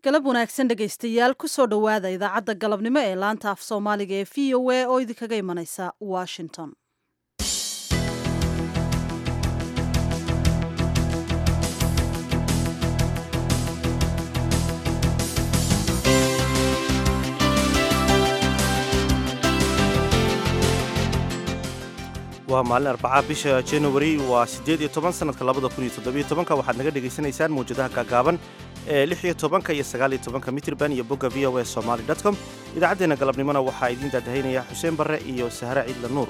galab wanaagsan dhegaystayaal kusoo dhowaada idaacadda galabnimo ee laanta af soomaaliga ee v o a oo idinkaga imanaysa washington waa maalin arbacaa bisha januari waa siddeed iyo toban sanadka labada kun iyo toddobiyo tobanka waxaad naga dhegaysanaysaan mawjadaha gaagaaban ee lix iyo tobanka iyo sagaal iyo tobanka mitrban iyo bogga v o a somaly com idaacaddeenna galabnimona waxaa idiin daadahaynaya xuseen barre iyo sahre ciidla nuur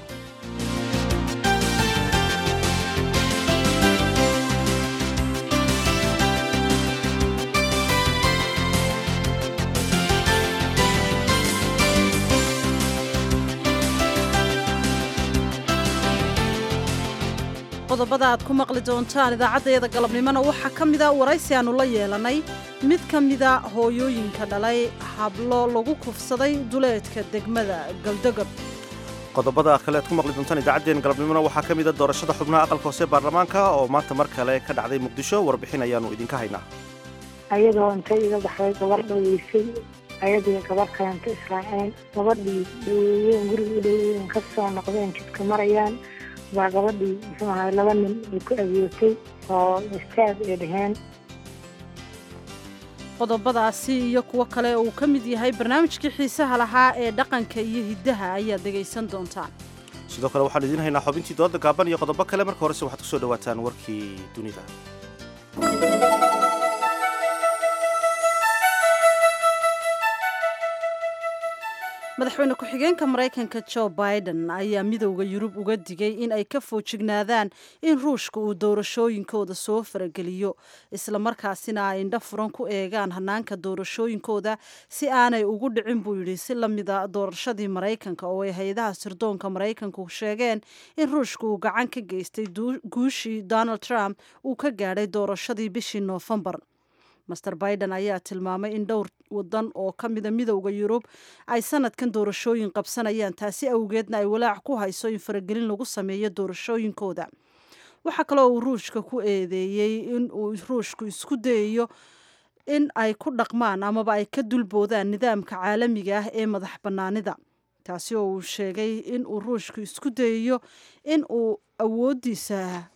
qodobada aad ku maqli doontaan idaacaddayada galabnimona waxaa ka mida waraysi aannu la yeelanay mid ka mida hooyooyinka dhalay hablo lagu kufsaday duleedka degmada galdogob qodobada kale aad ku maqli doontaan idaacaddeen galabnimona waxaa ka mida doorashada xubnaha aqalka hoose baarlamaanka oo maanta mar kale ka dhacday muqdisho warbixin ayaannu idinka haynaa ayadoo intay iga baxday gabar dhaweysay ayadii gabar kalenta israaceen gabadhii dhaweeyeen guriga u dhaweeyeen ka soo noqdeen jidka marayaan baa gabadhii muxuu ahay laba nin ay ku adeegtay oo istaag ay dhaheen qodobadaasi iyo kuwo kale uu ka mid yahay barnaamijkii xiisaha lahaa ee dhaqanka iyo hiddaha ayaad dhegaysan doontaan sidoo kale waxaanu idiin haynaa xubintii dooda gaaban iyo qodobo kale marka horese waxaad ku soo dhawaataan warkii dunida madaxweyne ku-xigeenka maraykanka jo biden ayaa midowda yurub uga digay in ay ka foojignaadaan in ruushka uu doorashooyinkooda soo farageliyo islamarkaasina ay indho furan ku eegaan hanaanka doorashooyinkooda si aanay ugu dhicin buu yidhi si lamida doorashadii maraykanka oo ay hay-adaha sirdoonka maraykanku sheegeen in ruushka uu gacan ka geystay guushii donald trump uu ka gaadhay doorashadii bishii noofembar master biden ayaa tilmaamay in dhowr wadan oo ka mida midowda yurub ay sanadkan doorashooyin qabsanayaan taasi awgeedna ay walaac ku hayso in faragelin lagu sameeyo doorashooyinkooda waxaa kaloo uu ruushka ku eedeeyey in uu ruushku isku dayayo in ay ku dhaqmaan amaba ay ka dulboodaan nidaamka caalamiga ah ee madax bannaanida taasi oo uu sheegay in uu ruushku isku dayayo in uu awooddiisa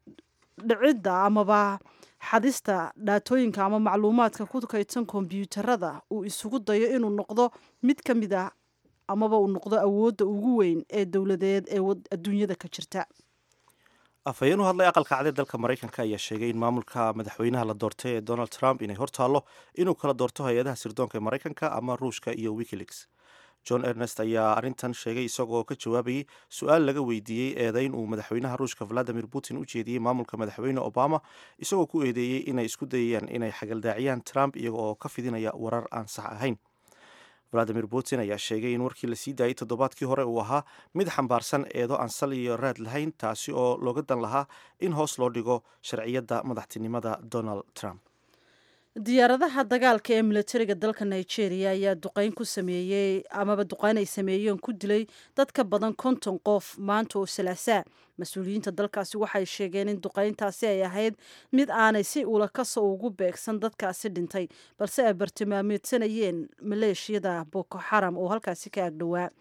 dhicidda amaba xadista dhaatooyinka ama macluumaadka ku kaydsan kombyuutarada uu isugu dayo inuu noqdo mid ka mid a amaba uu noqdo awoodda ugu weyn ee dowladeed ee adduunyada ka jirta afhayeen u hadlay aqalka cad ee dalka maraykanka ayaa sheegay in maamulka madaxweynaha la doortay ee donald trump inay hortaallo inuu kala doorto hay-adaha sirdoonka ee maraykanka ama ruushka iyo wikileaks john ernest ayaa arrintan sheegay isagoo ka jawaabayay su-aal laga weydiiyey eedayn uu madaxweynaha ruushka valadimir putin u jeediyey maamulka madaxweyne obama isagoo ku eedeeyey inay isku dayayaan inay xagaldaaciyaan trump iyaga oo ka fidinaya warar aan sax ahayn valadimir putin ayaa sheegay in warkii lasii daayey toddobaadkii hore uu ahaa mid xambaarsan eedo aan sal iyo raad lahayn taasi oo looga dan lahaa in hoos loo dhigo sharciyadda madaxtinimada donald trump diyaaradaha dagaalka ee militariga dalka nigeria ayaa duqeyn ku sameeyey amaba duqeyn ay sameeyeen ku dilay dad ka badan konton qof maanta oo salaasaa mas-uuliyiinta dalkaasi waxay sheegeen in duqeyntaasi ay ahayd mid aanay si ula kasoo ugu beegsan dadkaasi dhintay balse ay bartilmaameedsanayeen maleeshiyada boko xaram oo halkaasi ka agdhowaa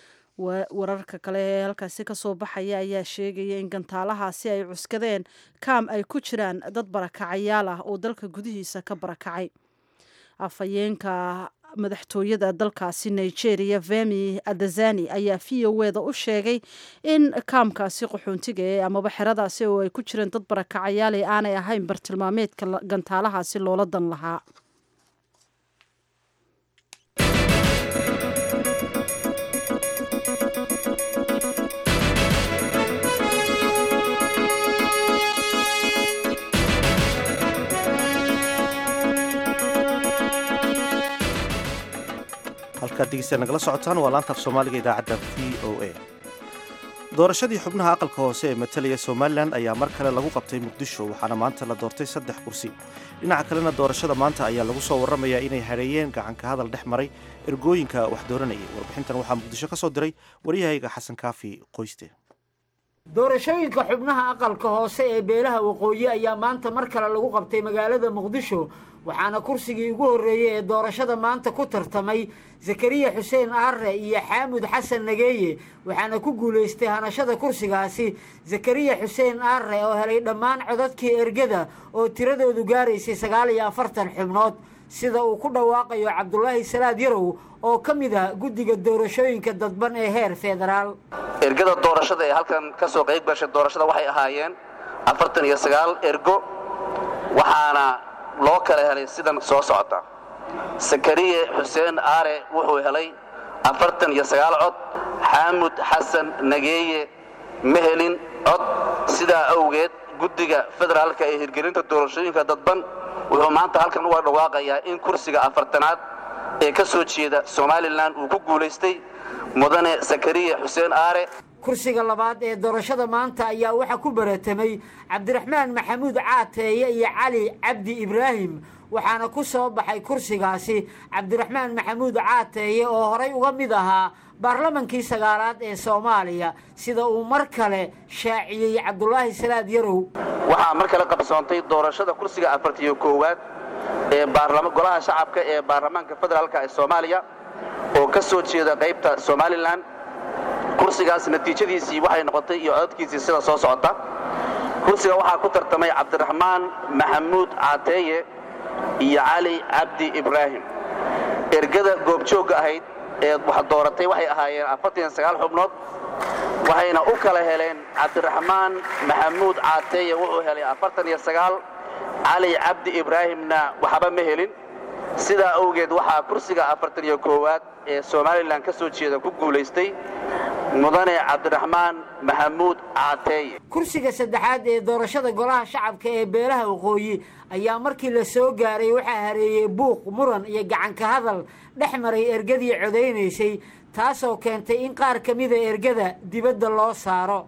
wararka kale ee halkaasi kasoo baxaya ayaa sheegaya in gantaalahaasi ay cuskadeen kaam ay ku jiraan dad barakacayaal ah oo dalka gudihiisa ka barakacay afhayeenka madaxtooyada dalkaasi nigeria vemi adazani ayaa v o eda u sheegay in kaamkaasi qaxoontiga ee amaba xeradaasi oo ay ku jireen dad barakacayaal ee aanay ahayn bartilmaameedka gantaalahaasi loola dan lahaa halkaad degeystaad nagala socotaan waa laanta af soomaaliga idaacadda v o a doorashadii xubnaha aqalka hoose ee matalaya somalilan ayaa mar kale lagu qabtay muqdisho waxaana maanta la doortay saddex kursi dhinaca kalena doorashada maanta ayaa lagu soo warramayaa inay hadheeyeen gacanka hadal dhex maray ergooyinka wax dooranayay warbixintan waxaa muqdisho ka soo diray waryahayga xasan kaafi qoyste doorashooyinka xubnaha aqalka hoose ee beelaha waqooyi ayaa maanta mar kale lagu qabtay magaalada muqdisho waxaana kursigii ugu horreeyey ee doorashada maanta ku tartamay zakariya xuseen aarre iyo xaamud xasan nageeye waxaana ku guulaystay hanashada kursigaasi zakariya xuseen aarre oo helay dhammaan codadkii ergada oo tiradoodu gaaraysay sagaal iyo afartan xubnood sida uu ku dhawaaqayo cabdulaahi salaad yarow oo ka mid ah guddiga doorashooyinka dadban ee heer federaal ergada doorashada ee halkan ka soo qayb gashay doorashada waxay ahaayeen afartan iyo sagaal ergo waxaana loo kala helay sidan soo socota sakariye xuseen aare wuxuu helay afartan iyo sagaal cod xaamud xasan nageeye ma helin cod sidaa awgeed guddiga federaalka ee hirgelinta doorashooyinka dadban wuxuu maanta halkan uga dhawaaqayaa in kursiga afartanaad ee ka soo jeeda somalilan uu ku guulaystay mudane sakariye xuseen aare kursiga labaad ee doorashada maanta ayaa waxaa ku baratamay cabdiraxmaan maxamuud caateeye iyo cali cabdi ibraahim waxaana ku soo baxay kursigaasi cabdiraxmaan maxamuud caateeye oo horay uga mid ahaa baarlamankii sagaalaad ee soomaaliya sida uu mar kale shaaciyey cabdulaahi salaad yarow waxaa mar kale qabsoontay doorashada kursiga afartiyo koowaad ee golaha shacabka ee baarlamaanka federaalka ee soomaaliya oo ka soo jeeda qaybta somalilan kursigaas natiijadiisii waxay noqotay iyo codadkiisii sida soo socota kursiga waxaa ku tartamay cabdiraxmaan maxamuud caateeye iyo cali cabdi ibraahim ergada goobjoogga ahayd ee wax dooratay waxay ahaayeen afartan sagaal xubnood waxayna u kala heleen cabdiraxmaan maxamuud caateeye wuxuu helay afartan iyo sagaal cali cabdi ibraahimna waxba ma helin sidaa awgeed waxaa kursiga afartan iyo koowaad ee somalilan ka soo jeeda ku guulaystay mudane cabdiraxmaan maxamuud caateeye kursiga saddexaad ee doorashada golaha shacabka ee beelaha waqooyi ayaa markii la soo gaaray waxaa hareeyey buuq muran iyo gacanka hadal dhex maray ergadii codaynaysay taasoo keentay in qaar ka mida ergada dibadda loo saaro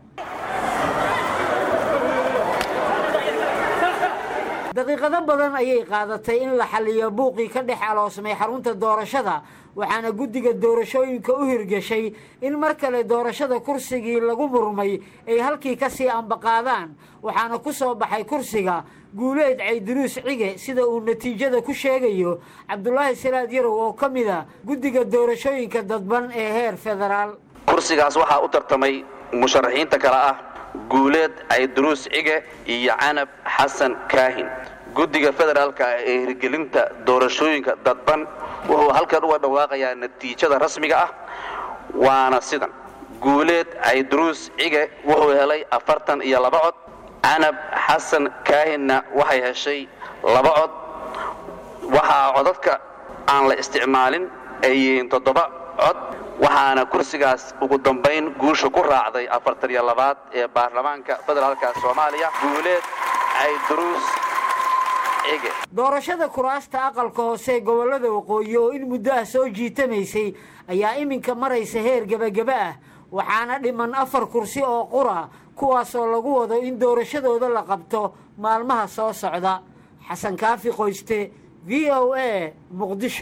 daqiiqado badan ayay qaadatay in la xalliyo buuqii ka dhex aloosmay xarunta doorashada waxaana guddiga doorashooyinka u hirgashay in mar kale doorashada kursigii lagu murmay ay halkii ka sii ambaqaadaan waxaana ku soo baxay kursiga guuleed cayduruus cige sida uu natiijada ku sheegayo cabdulaahi salaad yarow oo ka mid a guddiga doorashooyinka dadban ee heer federaal kursigaas waxaa u tartamay musharaxiinta kale ah guuleed cayduruus cige iyo canab xasan kaahin guddiga federaalka ee hirgelinta doorashooyinka dadban wuxuu halkan uga dhawaaqayaa natiijada rasmiga ah waana sidan guuleed cayduruus cige wuxuu helay afartan iyo laba cod canab xasan kaahinna waxay heshay laba cod waxaa codadka aan la isticmaalin ay yihiin toddoba cod waxaana kursigaas ugu dambayn guusha ku raacday afartan iyo labaad ee baarlamaanka federaalka soomaaliya guuleed cayduruus cige doorashada kuraasta aqalka hoose ee gobollada waqooyi oo in muddo ah soo jiitamaysay ayaa iminka maraysa heer gebageba ah waxaana dhiman afar kursi oo qura kuwaasoo lagu wado in doorashadooda la qabto maalmaha soo socda xasan kaafi qoyste v o a muqdisho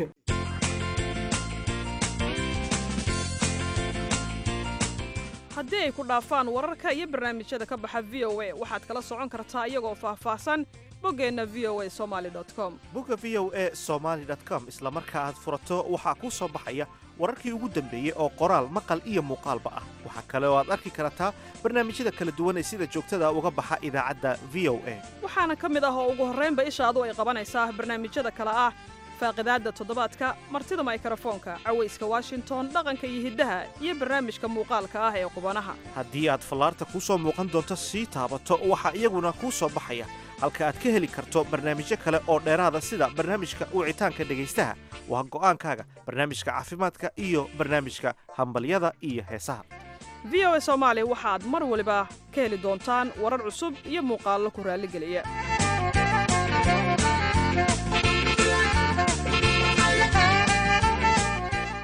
haddii ay ku dhaafaan wararka iyo barnaamijyada ka baxa v o a waxaad kala socon kartaa iyagoo faahfaahsan boggeenna v o a somaali com bogga v o a somaali com isla marka aad furato waxaa kuu soo baxaya wararkii ugu dambeeyey oo qoraal maqal iyo muuqaalba ah waxaa kale oo aad arki kartaa barnaamijyada kala duwan ee sida joogtada uga baxa idaacadda v o a waxaana ka mid ah oo ugu horraynba ishaadu ay qabanaysaa barnaamijyada kale ah faaqidaadda toddobaadka martida maykarafoonka cawayska washington dhaqanka iyo hiddaha iyo barnaamijka muuqaalka ah ee qubanaha haddii aad fallaarta kuu soo muuqan doonto sii taabato waxaa iyaguna kuu soo baxaya halka aad ka heli karto barnaamijyo kale oo dheeraada sida barnaamijka wicitaanka dhegaystaha waa go'aankaaga barnaamijka caafimaadka iyo barnaamijka hambalyada iyo heesaha v o a soomaali waxaad mar waliba ka heli doontaan warar cusub iyo muuqaallo ku raalligeliya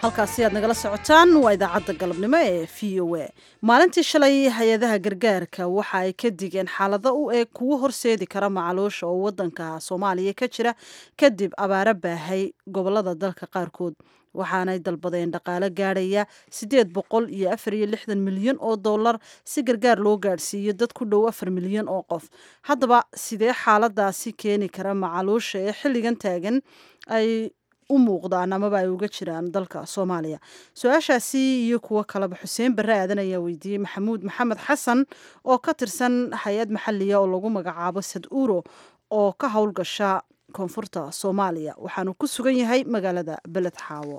halkaasi aad nagala socotaan waa idaacadda galabnimo ee v o a maalintii shalay hay-adaha gargaarka waxa ay ka digeen xaalado u eg kuwo horseedi kara macaloosha oo wadanka soomaaliya ka jira kadib abaaro baahay gobolada dalka qaarkood waxaanay dalbadeen dhaqaale gaadhaya siddeed boqol iyo afar iyo lixdan milyan oo dollar si gargaar loo gaadhsiiyo dad ku dhow afar milyan oo qof haddaba sidee xaaladaasi keeni kara macaloosha ee xilligan taagan ay u muuqdaan amaba ay uga jiraan dalka soomaaliya su-aashaasi iyo kuwo kaleba xuseen barre aadan ayaa weydiiyey maxamuud maxamed xasan oo ka tirsan hay-ad maxaliya oo lagu magacaabo sad uro oo ka howlgasha koonfurta soomaaliya waxaanu ku sugan yahay magaalada beled xaawo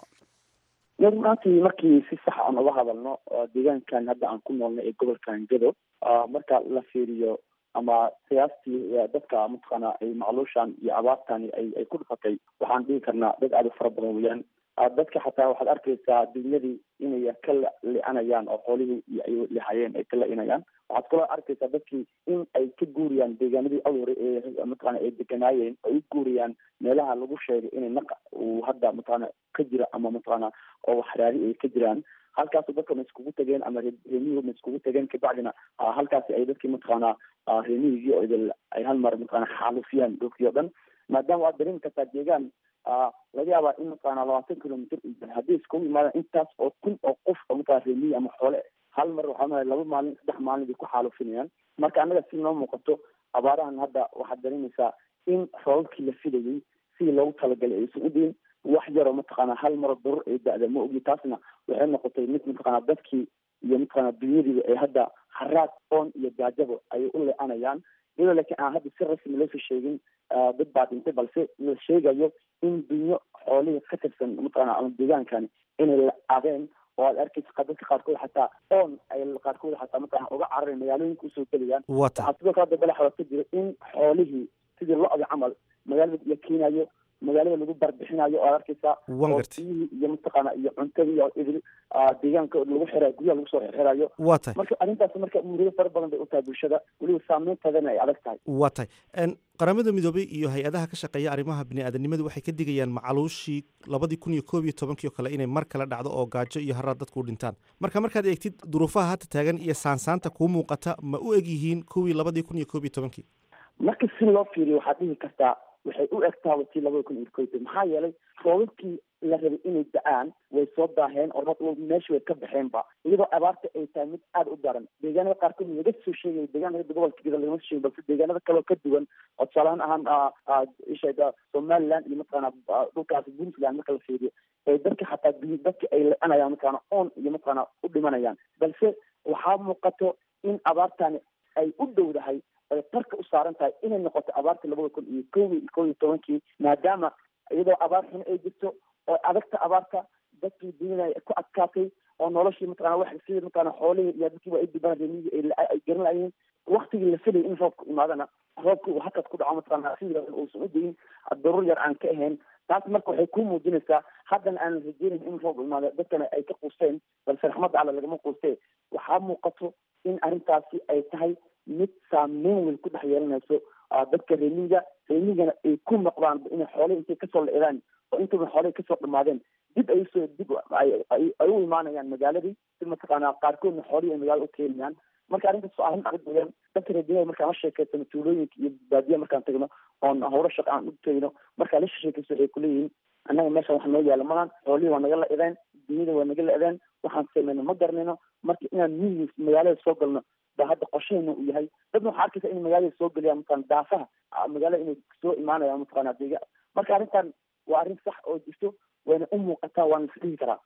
maantii markii si sax aan uga hadalno deegaankan hadda aan ku noolnay ee gobolkan gado marka la fiiriyo ama qiyaastii dadka mataqaana ay macluushan iyo abaartani ay ay ku dhufatay waxaan dhihi karnaa dad aada u fara badan weeyaan dadka xataa waxaad arkaysaa dunyadii inay ka li-anayaan oo xoolihii iyo ay lihayeen ay ka la-inayaan waxaad kaloo arkaysaa dadkii in ay ka guuriyaan deegaanadii awhore ee mataqaana ay deganaayeen ay u guuriyaan meelaha lagu sheegay inay naqa uu hadda mataqaana ka jira ama mataqaana oo waxraadi ay ka jiraan halkaasu dadka ma iskugu tegeen ama reemiyuhu ma iskugu tegeen kabacdina halkaasi ay dadkii mataqaana reemiyigii oo idil ay hal mar mataqaana xaalufiyaan dhulkii o dhan maadaama waad dareemi kartaa deegaan laga yaabaa in mataqaana labaatan kilomitr haddii iskugu yimaadaan intaas oo kun oo qof oo mataqana reemiyi ama xoole hal mar waxaa maaa laba maalin saddex maalin bay ku xaalufinayaan marka annaga si noo muuqato abaarahan hadda waxaad dareemaysaa in roobabkii la filayay sidii loogu talagalay aysan u dhiin wax yaroo mataqaana hal maro darur ay da-da ma ogi taasna waxay noqotay mid mataqaana dadkii iyo mataqaana dunyadiiba ay hadda haraad oon iyo gaajabo ayay u le-anayaan iyadoo laakiin aan hadda si rasmi loosoo sheegin dad baa dhintay balse la sheegayo in dunyo xoolihii ka tirsan mataqaana ama deegaankani inay la-adeen oo aad arkaysa dadka qaarkood xataa oon ay qaarkood xataa mataqana uga cararay magaalooyinka usoo gelayaan waxaa sidoo kale hadda balaxoda ka jira in xoolihii sidii lo-da camal magaalada la keenayo magaalada lagu barbixinayo oo aad arkaysaa oo biyihii iyo mataqaana iyo cuntadii oo idil deegaanka lagu xirayo guryaha lagu soo xirayo waa tahay marka arrintaas marka murido fara badan bay u tahay bulshada weliba saameynteedana ay adag tahay waa tahay qaramada midoobey iyo hay-adaha ka shaqeeya arrimaha bini-aadanimadu waxay ka digayaan macaluushii labadii kun iyo koob iyo tobankii oo kale inay mar kale dhacdo oo gaajo iyo haraad dadku u dhintaan marka markaad eegtid duruufaha hadda taagan iyo saansaanta kuu muuqata ma u eg yihiin kuwii labadii kun iyo koob iyo tobankii marka si loo fiiriyo waxaad dhihi kartaa waxay u egtaa watii labada kun iyo koyta maxaa yeelay roobabkii la rabay inay da-aan way soo daaheen oo meesha way ka baxeenba iyadoo abaarta ay tahay mid aada u daran deegaanada qaarkood laga soo sheegay deegaanada gobolka gida lagama soo sheegin balse deegaanada kaleo ka duwan oo tusaalahaan ahaan isheega somaliland iyo mataqaana dhulkaasi puntland marka la fiiriyo ee dadka xataa dadka ay la-anayaan mataqaana oon iyo mataqaana u dhimanayaan balse waxaa muuqato in abaartani ay u dhowdahay ay tarka u saaran tahay inay noqoto abaarta labada kun iyo kowi kow iyo tobankii maadaama iyadoo abaar xun ay jirto oo adagta abaarta dadkii dunyada ku adkaatay oo noloshii mataqana wax sida mataqana xoolihii iyo dadkiiba ay dibaan remiyii ay garan layiin waktigii la filayay in roobka imaadana roobka uu hakad ku dhaco mataqana sida uusan u dayin daruur yar aan ka ahayn taas marka waxay ku muujinaysaa haddana aan rajeynayn in roob imaado dadkana ay ka quusteen balse raxmadda alla lagama quustee waxaa muuqato in arrintaasi ay tahay mid saameyn weyn ku dhex yeelanayso dadka reemiga reemigana ay ku noqdaan inay xoolihii intay kasoo la-idaan oo intaba xoolihii kasoo dhamaadeen dib ay usoo dib ay u imaanayaan magaaladii si mataqaana qaarkoodna xoolihii ay magaalada u keenayaan marka arrintaas waa arrin adag weeyaan dadka reemiga markaan la sheekaysano tuulooyinka iyo baadiya markaan tagno oon howlo shaqa aan u tegno markaan la sheekaysto waxay kuleeyihiin annaga meeshan wax noo yaala malan xoolihii waa naga la-ideen dunyada waa naga la-ideen waxaan samayno ma garanayno marka inaan miyi magaalada soo galno ba hadda qorsheena uu yahay dadna waxaa arkaysa in magaalada soo geliyaan mataqana daafaha magaalada inay soo imaanayaan mataqana deega marka arrintan waa arrin sax oo jirto wayna u muuqataa waana isdhihi karaa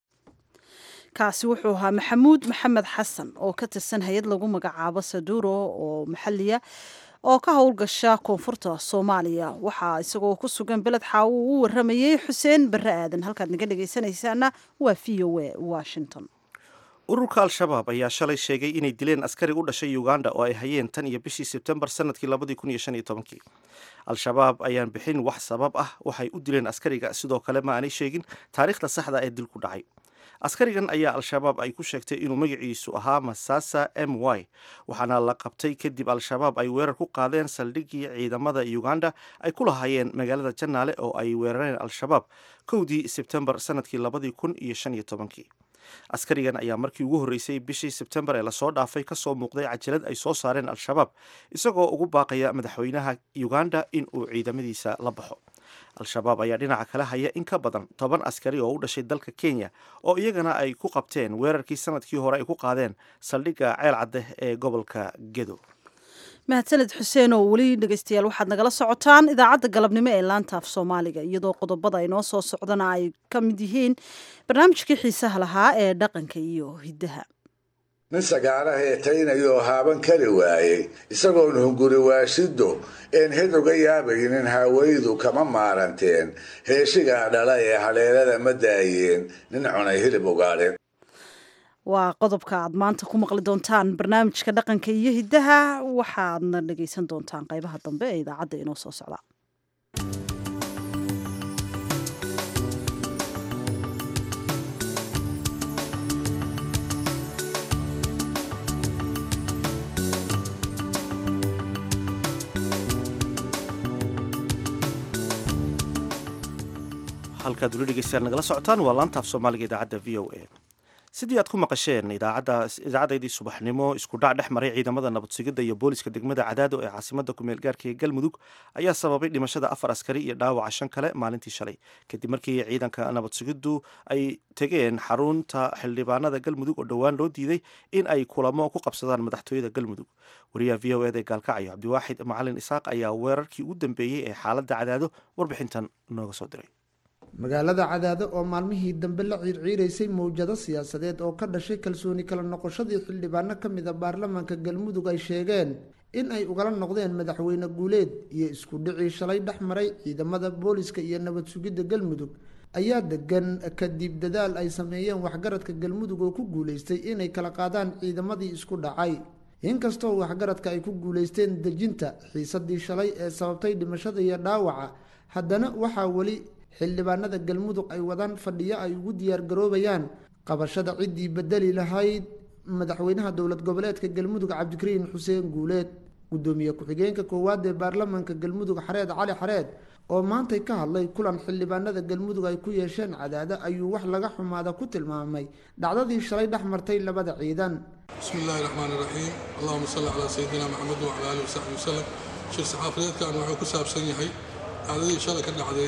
kaasi wuxuu ahaa maxamuud maxamed xasan oo ka tirsan hay-ad lagu magacaabo saduro oo maxaliya oo ka howlgasha koonfurta soomaaliya waxaa isagoo ku sugan beled xaawo uu u waramayey xuseen barre aadan halkaad naga dhegaysanaysaana waa v o a washington ururka al-shabaab ayaa shalay sheegay inay dileen askari u dhashay uganda oo ay hayeen tan iyo bishii sebtembar sanadkii labadii kun iyo shan iyo tobankii al-shabaab ayaan bixin wax sabab ah waxay u dileen askariga sidoo kale ma aanay sheegin taariikhda saxda ee dilku dhacay askarigan ayaa al-shabaab ay ku sheegtay inuu magaciisu ahaa masasa m y waxaana la qabtay kadib al-shabaab ay weerar ku qaadeen saldhiggii ciidamada uganda ay ku lahaayeen magaalada janaale oo ay weerareen al-shabaab kowdii sebtembar sanadkii labadii kun iyo shan iyo tobankii askarigan ayaa markii ugu horreysay bishii sebtembar ee lasoo dhaafay kasoo muuqday cajalad ay soo saareen al-shabaab isagoo ugu baaqaya madaxweynaha uganda in uu ciidamadiisa la baxo al-shabaab ayaa dhinaca kale haya in ka badan toban askari oo u dhashay dalka kenya oo iyagana ay ku qabteen weerarkii sanadkii hore ay ku qaadeen saldhigga ceel cadde ee gobolka gedo mahadsaned xuseen oo weli dhegeystayaal waxaad nagala socotaan idaacadda galabnimo ee laanta af soomaaliga iyadoo qodobada ay noo soo socdana ay ka mid yihiin barnaamijkii xiisaha lahaa ee dhaqanka iyo hiddaha nin sagaara heetaynayoo haaban kari waayey isagoon hunguri waashido een hed uga yaabaynin haawaydu kama maaranteen heeshigaa dhala ee haleelada ma daayeen nin cunay hilib ugaadheen waa qodobka aad maanta ku maqli doontaan barnaamijka dhaqanka iyo hiddaha waxaadna dhegeysan doontaan qaybaha dambe ee idaacadda inoo soo socda halkaad weli dhegeystaan nagala socotaan waa laanta af soomaaliga idaacadda v o a sidii aad ku maqasheen idaacaddaydii subaxnimo isku dhac dhex maray ciidamada nabadsugidda iyo booliska degmada cadaado ee caasimada kumeel gaarka ee galmudug ayaa sababay dhimashada afar askari iyo dhaawaca shan kale maalintii shalay kadib markii ciidanka nabadsugiddu ay tegeen xarunta xildhibaanada galmudug oo dhowaan loo diiday in ay kulamo ku qabsadaan madaxtooyada galmudug wariyaha v o eda ee gaalkacyo cabdiwaaxid macalin isaaq ayaa weerarkii ugu dambeeyey ee xaaladda cadaado warbixintan nooga soo diray magaalada cadaado oo maalmihii dambe la ciirciiraysay mowjado siyaasadeed oo ka dhashay kalsooni kala noqoshadii xildhibaano ka mid a baarlamaanka galmudug ay sheegeen in ay ugala noqdeen madaxweyne guuleed iyo isku dhicii shalay dhex maray ciidamada booliska iyo nabad sugidda galmudug ayaa degan kadib dadaal ay sameeyeen waxgaradka galmudug oo ku guuleystay inay kala qaadaan ciidamadii isku dhacay inkastoo waxgaradka ay ku guuleysteen dejinta xiisadii shalay ee sababtay dhimashada iyo dhaawaca haddana waxaa weli xildhibaanada galmudug ay wadaan fadhiyo ay ugu diyaargaroobayaan qabashada ciddii bedeli lahayd madaxweynaha dowlad goboleedka galmudug cabdikariin xuseen guuleed gudoomiye ku-xigeenka koowaad ee baarlamaanka galmudug xareed cali xareed oo maantay ka hadlay kulan xildhibaanada galmudug ay ku yeesheen cadaado ayuu wax laga xumaada ku tilmaamay dhacdadii shalay dhex martay labada ciidan bismi illaahi raxmaani raxiim allahuma salli calaa sayidina maxamed wacala aalihi wasaxbi wasalam shir saxaafadeedkan wuxuu ku saabsan yahay dhacdadii shalay ka dhacday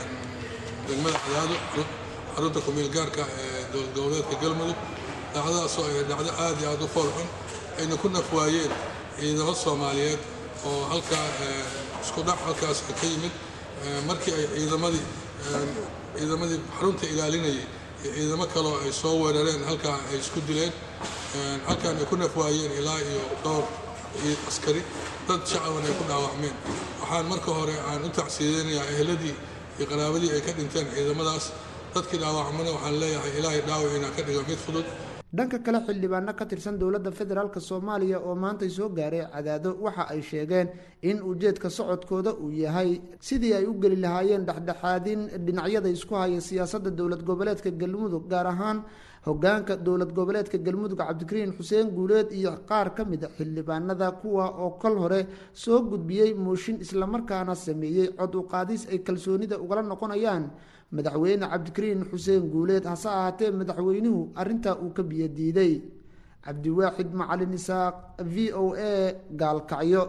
degmada cadaado xarunta kumeel gaarka ee dowlad goboleedka galmudug dhacdadaasoo ay dhacdo aad iyo aad u fool xun ayna ku naf waayeen ciidamo soomaaliyeed oo halkaa isku dhac halkaas ka yimid markii ay ciidamadii ciidamadii xarunta ilaalinayay iyo ciidamo kaloo ay soo weerareen halkaa ay isku dileen halkaan ay ku naf waayeen ilaa iyo dhowr askari dad shacaban ay ku dhaawacmeen waxaan marka hore aan u tacsiideynayaa eheladii iyo qaraabadii ay ka dhinteen ciidamadaas dadkii dhaawacmana waxaan leeyahay ilaahay dhaawiciina ka dhigo mid fudud dhanka kale xildhibaano ka tirsan dowladda federaalk soomaaliya oo maantay soo gaaray cadaado waxa ay sheegeen in ujeedka socodkooda uu yahay sidii ay u geli lahaayeen dhexdhexaadin dhinacyada isku haya siyaasadda dowlad goboleedka galmudug gaar ahaan hogaanka dowlad goboleedka galmudug cabdikariin xuseen guuleed iyo qaar ka mid a xildhibaanada kuwa oo kol hore soo gudbiyey mooshin islamarkaana sameeyey cod u qaadis ay kalsoonida ugala noqonayaan madaxweyne cabdikariin xuseen guuleed hase ahaatee madaxweynuhu arintaa uu ka biyo diiday cabdiwaaxid macalin isaaq v o a gaalkacyo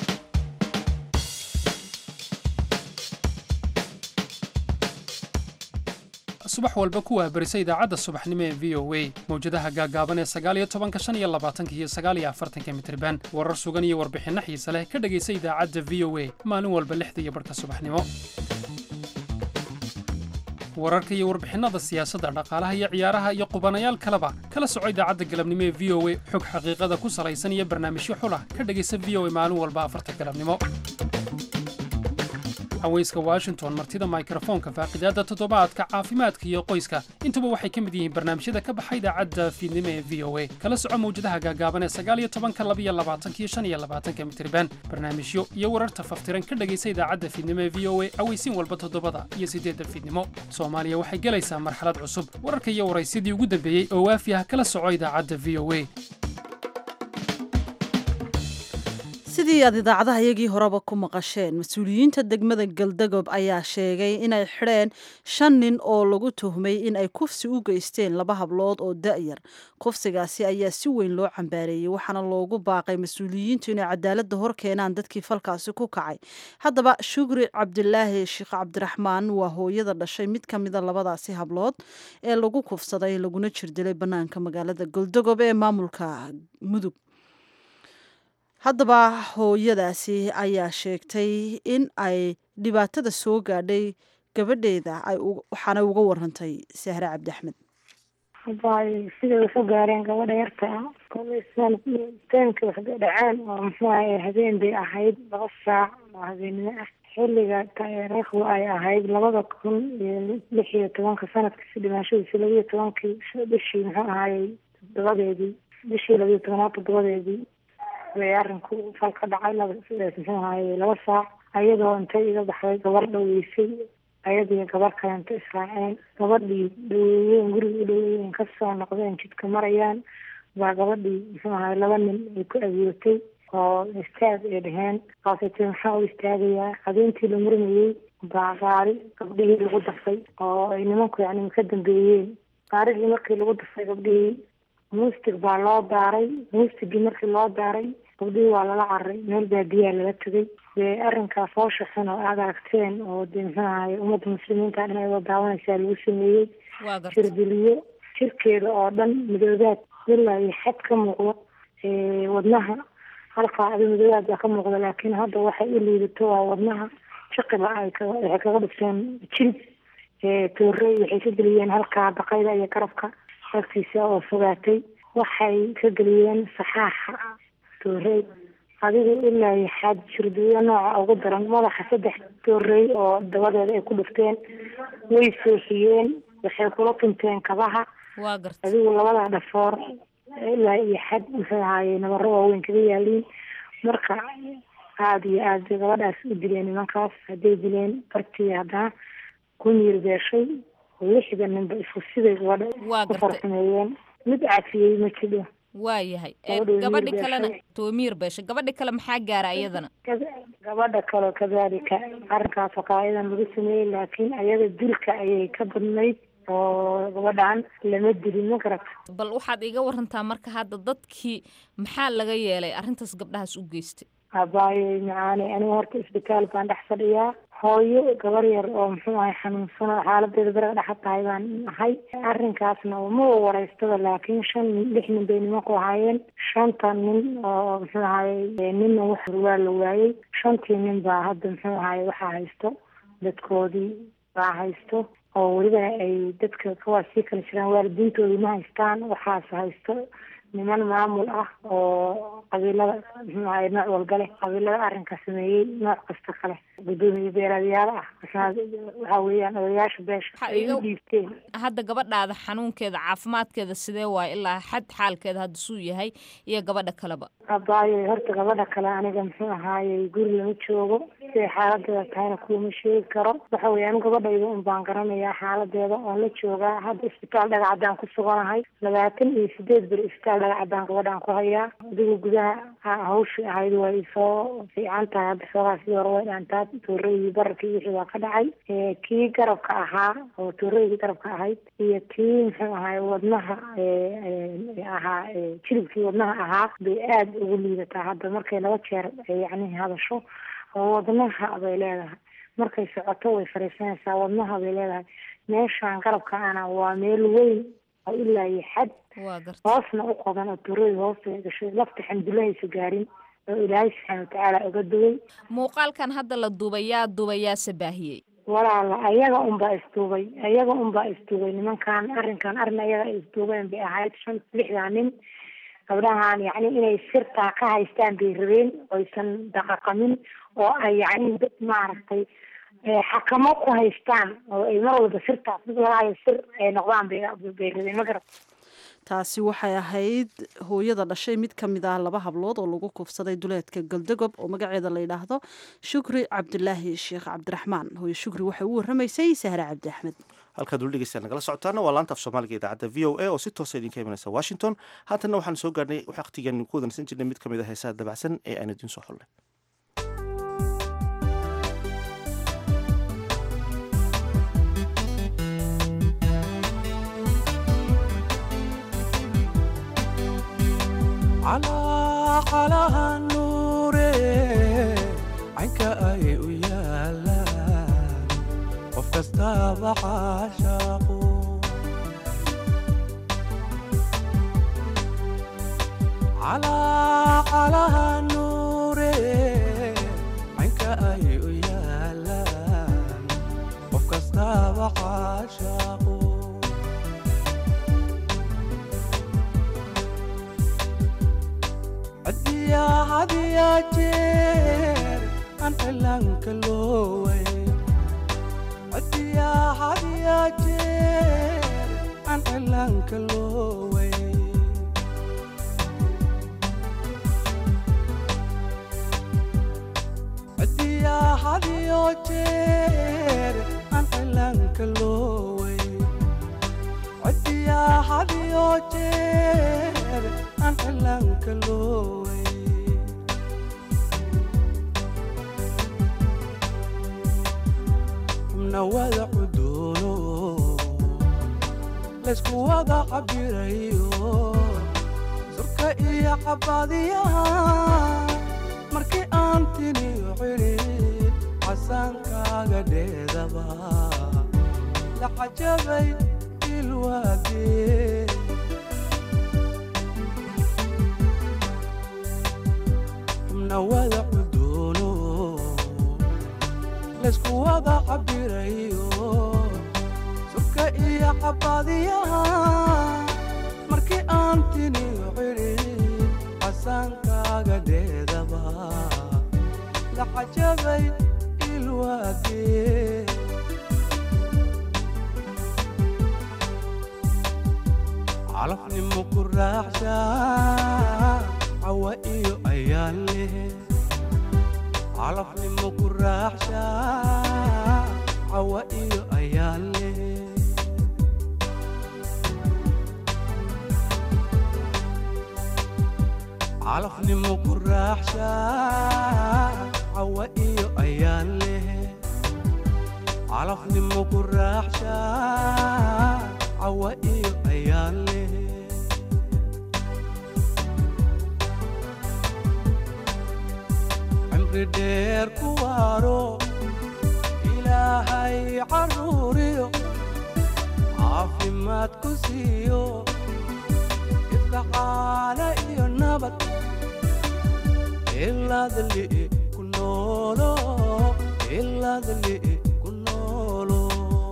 subax walba kuwaa berisa idaacadda subaxnimo ee v o a mawjadaha gaagaaban ee sagaaliyo tobanka shan iyo labaatanka iyo sagaaliyo afartanka mitriban warar sugan iyo warbixinno xiise leh ka dhegaysa idaacadda v o a maalin walba lixda iyo barhka subaxnimo wararka iyo warbixinnada siyaasadda dhaqaalaha iyo ciyaaraha iyo qubanayaal kaleba kala soco idaacadda galabnimo ee v o a xog xaqiiqada ku salaysan iyo barnaamijyo xulah ka dhegaysa v o a maalin walba afarta galabnimo haweyska washington martida mikrofoonka faaqidaadda toddobaadka caafimaadka iyo qoyska intuba waxay ka mid yihiin barnaamijyada ka baxa idaacadda fiidnimo ee v o a kala soco mawjadaha gaagaaban ee sagaaliyo tobanka labiyo labaatanka iyo shan iyo labaatanka mitriban barnaamijyo iyo wararta faftiran ka dhegaysa idaacadda fiidnimo ee v o a aweysiin walba toddobada iyo siddeedda fiidnimo soomaaliya waxay gelaysaa marxalad cusub wararka iyo waraysyadii ugu dambeeyey oo waafi ah kala soco idaacadda v o a sidii aad idaacadaha iyagii horeba ku maqasheen mas-uuliyiinta degmada galdagob ayaa sheegay inay xidheen shan nin oo lagu tuhmay in ay kufsi u geysteen laba hablood oo da'yar kufsigaasi ayaa si weyn loo cambaareeyey waxaana loogu baaqay mas-uuliyiintu inay cadaaladda hor keenaan dadkii falkaasi ku kacay haddaba shukri cabdilaahi sheekh cabdiraxmaan waa hooyada dhashay mid ka mida labadaasi hablood ee lagu kufsaday laguna jirdilay bannaanka magaalada galdagob ee maamulka mudug haddaba hooyadaasi ayaa sheegtay in ay dhibaatada soo gaadhay gabadheeda waxaanay uga warantay sahre cabdi axmed habaay siday waxu gaareen gabadha yarta ah teenka wax dhaceen oo muxuu ahay habeen bay ahayd laba saac oo habeennimo ah xilliga taariikhdu ay ahayd labada kun iyo lix iyo tobanka sanadkiisi dhimaashadiisi labiyo tobankii bishii muxuu ahaayey toddobadeedii bishii labiyo tobanaad toddobadeedii bay arinku fal ka dhacay muxuu ahaye laba saac ayadoo intay iga baxday gabar dhaweysay ayadii gabar kalenta israaceen gabadhii dhaweeyeen guriga u dhaweeyeen kasoo noqdeen jidka marayaan baa gabadhii muxuu ahaye laba nin ay ku adeegtay oo istaag ay dheheen kaasatee maxaa u istaagayaa habeentii la murmayey baa gaari gabdhihii lagu dafay oo ay nimanku yani ka dambeeyeen gaarigii markii lagu dafay gabdhihii muustig baa loo daaray muustigii markii loo daaray gabdhihii waa lala cararay meel baadiyaa laga tegay dee arrinkaas hoosha xun oo aada aragteen oo dee muxuu ahaye ummadda muslimiinta dhan ayadoo daawanaysaa lagu sameeyey jirdiliyo jirkeeda oo dhan midoobaad ilaa iyo xad ka muuqdo wadnaha halkaa adi midoobaad baa ka muuqda laakiin hadda waxay u liidato waa wadnaha jiqiba ay waxay kaga dhigteen jilib toorey waxay ka geliyeen halkaa baqayda iyo garabka agtiisa oo fogaatay waxay ka geliyeen saxaaxa toorey adigu ilaa iyo xaad jirdiyo nooca ugu daran madaxa saddex toorey oo dabadeeda ay ku dhufteen way sooxiyeen waxay kula tunteen kabaha adigu labada dhafoor ilaa iyo xad muxuu ahaaye nabaro waaweyn kaga yaaliin marka aada iyo aad bay gabadhaas u dileen nimankaas hadday dileen bartii haddana ku miir beeshay lixda ninba isku siday gabadha ku farsameeyeen mid cafiyey ma jidho waayahay gabadhi kalena toomiir beesha gabadhi kale maxaa gaara iyadana gabadha kale kadalika arrinkaas oo kale ayadan lagu sameeyey laakiin ayada dilka ayay ka badnayd oo gabadhan lama dilin ma garata bal waxaad iga warantaa marka hadda dadkii maxaa laga yeelay arrintaas gabdhahaas u geystay abaayo macaane aniga horta isbitaal baan dhex fadhiyaa hooyo gabar yar oo muxuu ahay xanuunsano xaaladeeda baraga dhexa tahay baan ahay arrinkaasna ma wareystada laakiin shan nin lix nin bay nimanku ahaayeen shanta nin oo muxuu ahaye ninna wax waa la waayey shantii nin baa hadda muxuu ahaye waxaa haysto dadkoodii baa haysto oo weliba ay dadka kuwaas sii kala jiraan waalidiintoodii ma haystaan waxaas haysto niman maamul ah oo qabiilada muxuu ahaye nooc walba leh qabiilada arrinka sameeyey nooc kasta kale gudoomiye beeraadyaal ah waxaa weeyaan odayaasha beesha ay u dhiibteen hadda gabadhaada xanuunkeeda caafimaadkeeda sidee waayo ilaa xad xaalkeeda hadda suu yahay iyo gabadha kaleba abaayo horta gabadha kale aniga muxuu ahaayey guri lama joogo siday xaaladeeda tahayna kuwama sheegi karo waxa weeye anu gabadhayda un baan garanayaa xaaladeeda oon la joogaa hadda isbitaal dhagacaddaan ku suganahay labaatan iyo sideed bir isbitaal dhagacaddaan gabadhaan ku hayaa adigu gudaha hawshii ahayd way soo fiican tahay hadda xoogaa sidii hore way dhaantaa tooreydii bararkii wixii waa ka dhacay kii garabka ahaa oo tooreydii garabka ahayd iyo kii muxuu ahaay wadnaha ahaa jilibkii wadnaha ahaa bay aada ugu liidataa hadda markay laba jeer yacni hadasho oo wadnaha bay leedahay markay socoto way fariisanaysaa wadnaha bay leedahay meeshaan garabka ana waa meel weyn oo ilaa iyo xad hoosna u qodan oo turada hoosta gashay lafta xamdulahaysa gaarin oo ilaahay subxaana watacaala uga duway muuqaalkan hadda la duubay yaa duubay yaase baahiyey walaala ayaga unbaa isduubay ayaga unbaa isduubay nimankan arrinkan arrin ayaga ay isduubeen bay ahayd shan lixdaa nin gabdhahan yacni inay sirtaa ka haystaan bay rabeen oysan daqaqamin oo ay yacni dad maaragtay xakamo ku haystaan oo ay mar walba sirtaas mid walaayo sir ay noqdaan bay bay rabeen ma garat taasi waxay ahayd hooyada dhashay mid ka mid ah laba hablood oo lagu kufsaday duleedka galdagob oo magaceeda la yidhaahdo shukri cabdulaahi sheekh cabdiraxmaan hooye shukri waxay u warramaysay sahre cabdi axmed halkaad weli dhegeystaad nagala socotaana waa laanta af soomaaliga idaacadda v o a oo si toosa idinka imanaysa washington haatanna waxaan soo gaarnay waqtigan ku wadansan jirnay mid ka mid a heesaha dabacsan ee aan idiin soo xullay calaqalaha nuure caynka ay u yaalaan qof kastaaba caashaaqu calaqalaha nuure caynka ay u yaalaan qof kastaaba caashaaqu hadiya hadiya jeer aan cilaanka looway hadiya hadiya jeer aan cilaanka looway hadiya hadiyo jeer aan cilaanka looway hadiya hadiyo jeer aan cilaanka looway xubna wada cudoono laysku wada cabirayo surka iyo cabadiyaha markii aan tiniyo cidhid casaankaaga dheedaba la cajabay ilwaadee xubna wada cudoono laysku wada cabirayo surka iyo cabadiyaha markii aan tiniyo cidhid casaankaaga dheedaba la cajabay ilwaadee calafnimo ku raaxsha cawa iyo ayaan leh calafnimo ku raaxsha cawa iyo ayaan leh calafnimo ku raaxsha cawa iyo ayaan leh calafnimo ku raaxsha cawa iyo ayaan leh cimri dheer ku waaro ilaahay caruuriyo caafimaad ku siiyo ifka caana iyo nabad ilaadli ku noolo ilaadli ku noolo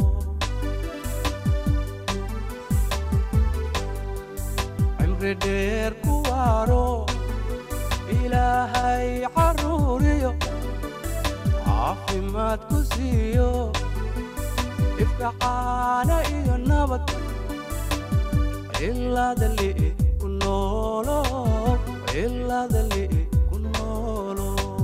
cimri dheer ku waaro ilaahay caruuriyo caafimaad ku siiyo ifka caana iyo nabad ilaadli ku noolo ilaadli ku noolo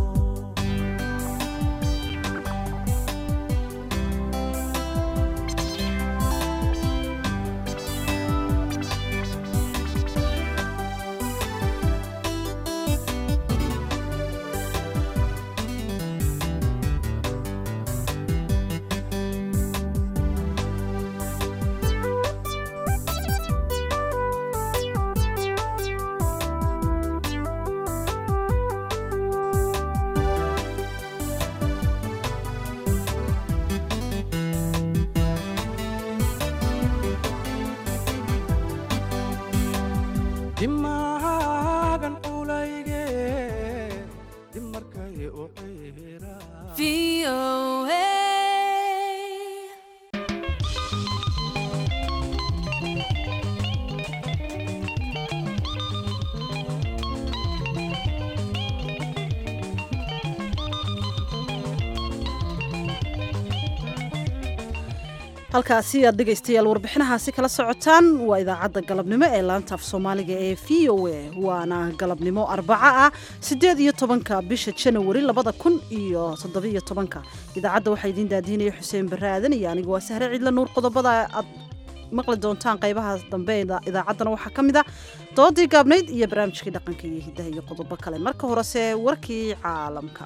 dimaagan culayge dib markay u ciira halkaasi aad dhegaystayaal warbixinahaasi kala socotaan waa idaacadda galabnimo ee laanta af soomaaliga ee v o a waana galabnimo arbaco ah siddeed iyo tobanka bisha janawari labada kun iyo toddobiyo tobanka idaacadda waxaa idiin daadiinaya xuseen barre aadan iyo anigu waa sahre cidla nuur qodobada aad maqli doontaan qaybaha dambe idaacaddana waxaa ka mid a doodii gaabnayd iyo barnaamijkii dhaqanka iyo hiddaha iyo qodobo kale marka horese warkii caalamka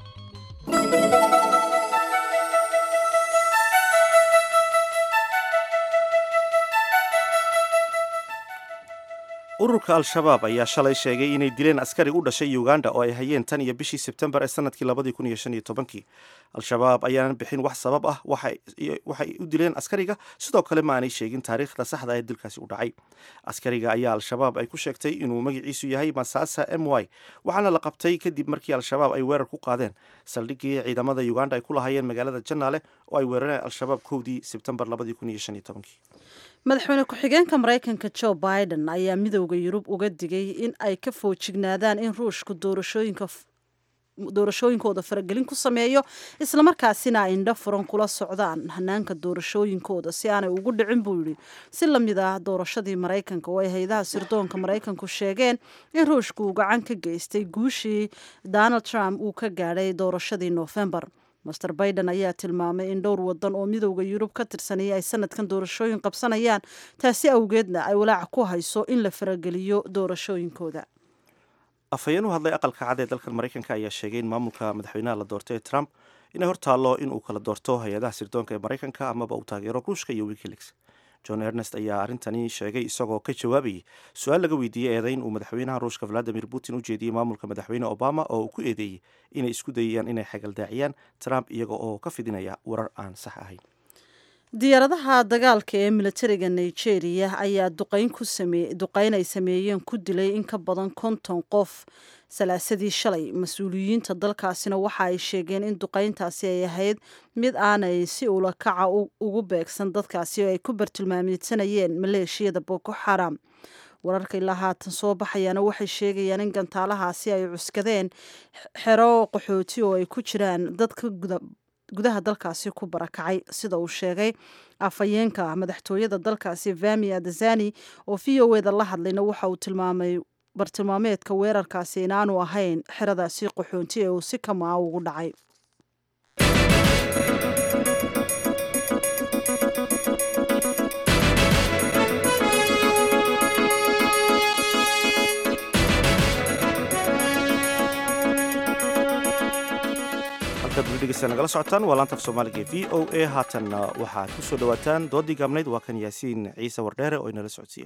ururka al-shabaab ayaa shalay sheegay inay dileen askari u dhashay uganda oo ay hayeen tan iyo bishii sebtembar ee sanadkii labadii kun iyo shan iyo tobankii al-shabaab ayaanan bixin wax sabab ah waxay u dileen askariga sidoo kale ma aanay sheegin taariikhda saxda ee dilkaasi u dhacay askariga ayaa al-shabaab ay ku sheegtay inuu magaciisu yahay masasa m y waxaana la qabtay kadib markii al-shabaab ay weerar ku qaadeen saldhigii ciidamada uganda ay ku lahaayeen magaalada janaale oo ay weerareen al-shabaab kowdii sebtembar labadii kun iyo shan iyo tobankii madaxweyne ku-xigeenka maraykanka joe biden ayaa midowda yurub uga digay in ay ka foojignaadaan in ruushku doorashooyinka doorashooyinkooda faragelin ku sameeyo islamarkaasina ay indho furan kula socdaan hanaanka doorashooyinkooda si aanay ugu dhicin buu yidhi si lamid ah doorashadii maraykanka oo ay hay-adaha sirdoonka maraykanku sheegeen in ruushku uu gacan ka geystay guushii donald trump uu ka gaadhay doorashadii noofembar master biden ayaa tilmaamay in dhowr wadan oo midowda yurub ka tirsanaya ay sanadkan doorashooyin qabsanayaan taasi awgeedna ay walaac ku hayso in la farageliyo doorashooyinkooda afhayeen u hadlay aqalka cad ee dalkan maraykanka ayaa sheegay in maamulka madaxweynaha la doortay ee trump inay hortaallo in uu kala doorto hay-adaha sirdoonka ee maraykanka amaba uu taageero ruushka iyo wikileaks john ernest ayaa arrintani sheegay isagoo ka jawaabayay su-aal laga weydiiyey eedayn uu madaxweynaha ruushka valadimir putin u jeediyey maamulka madaxweyne obama oo uu ku eedeeyey inay isku dayayaan inay xagaldaaciyaan trump iyaga oo ka fidinaya warar aan sax ahayn diyaaradaha dagaalka ee militariga nigeria ayaa duqeyn ay sameeyeen ku dilay in ka badan konton qof salaasadii shalay mas-uuliyiinta dalkaasina waxa ay sheegeen in duqeyntaasi ay ahayd mid aanay si ula kaca ugu beegsan dadkaasi oo ay ku bartilmaamidsanayeen maleeshiyada boko xaram wararka ilaa haatan soo baxayaana waxay sheegayaan in gantaalahaasi ay cuskadeen xero qaxooti oo ay ku jiraan dadka gudaha dalkaasi ku barakacay sida uu sheegay afhayeenka madaxtooyada dalkaasi vami adazani oo v o eda la hadlayna waxa uu tilmaamay bartilmaameedka weerarkaasi inaanu ahayn xeradaasi qaxoonti ee uu si kamaa ugu dhacay nagala socotaan waa laanta af soomaaliga e v o a haatanna waxaad ku soo dhawaataan doodii gaabnayd waa kan yaasiin ciise wardheere oo inala socodsiiya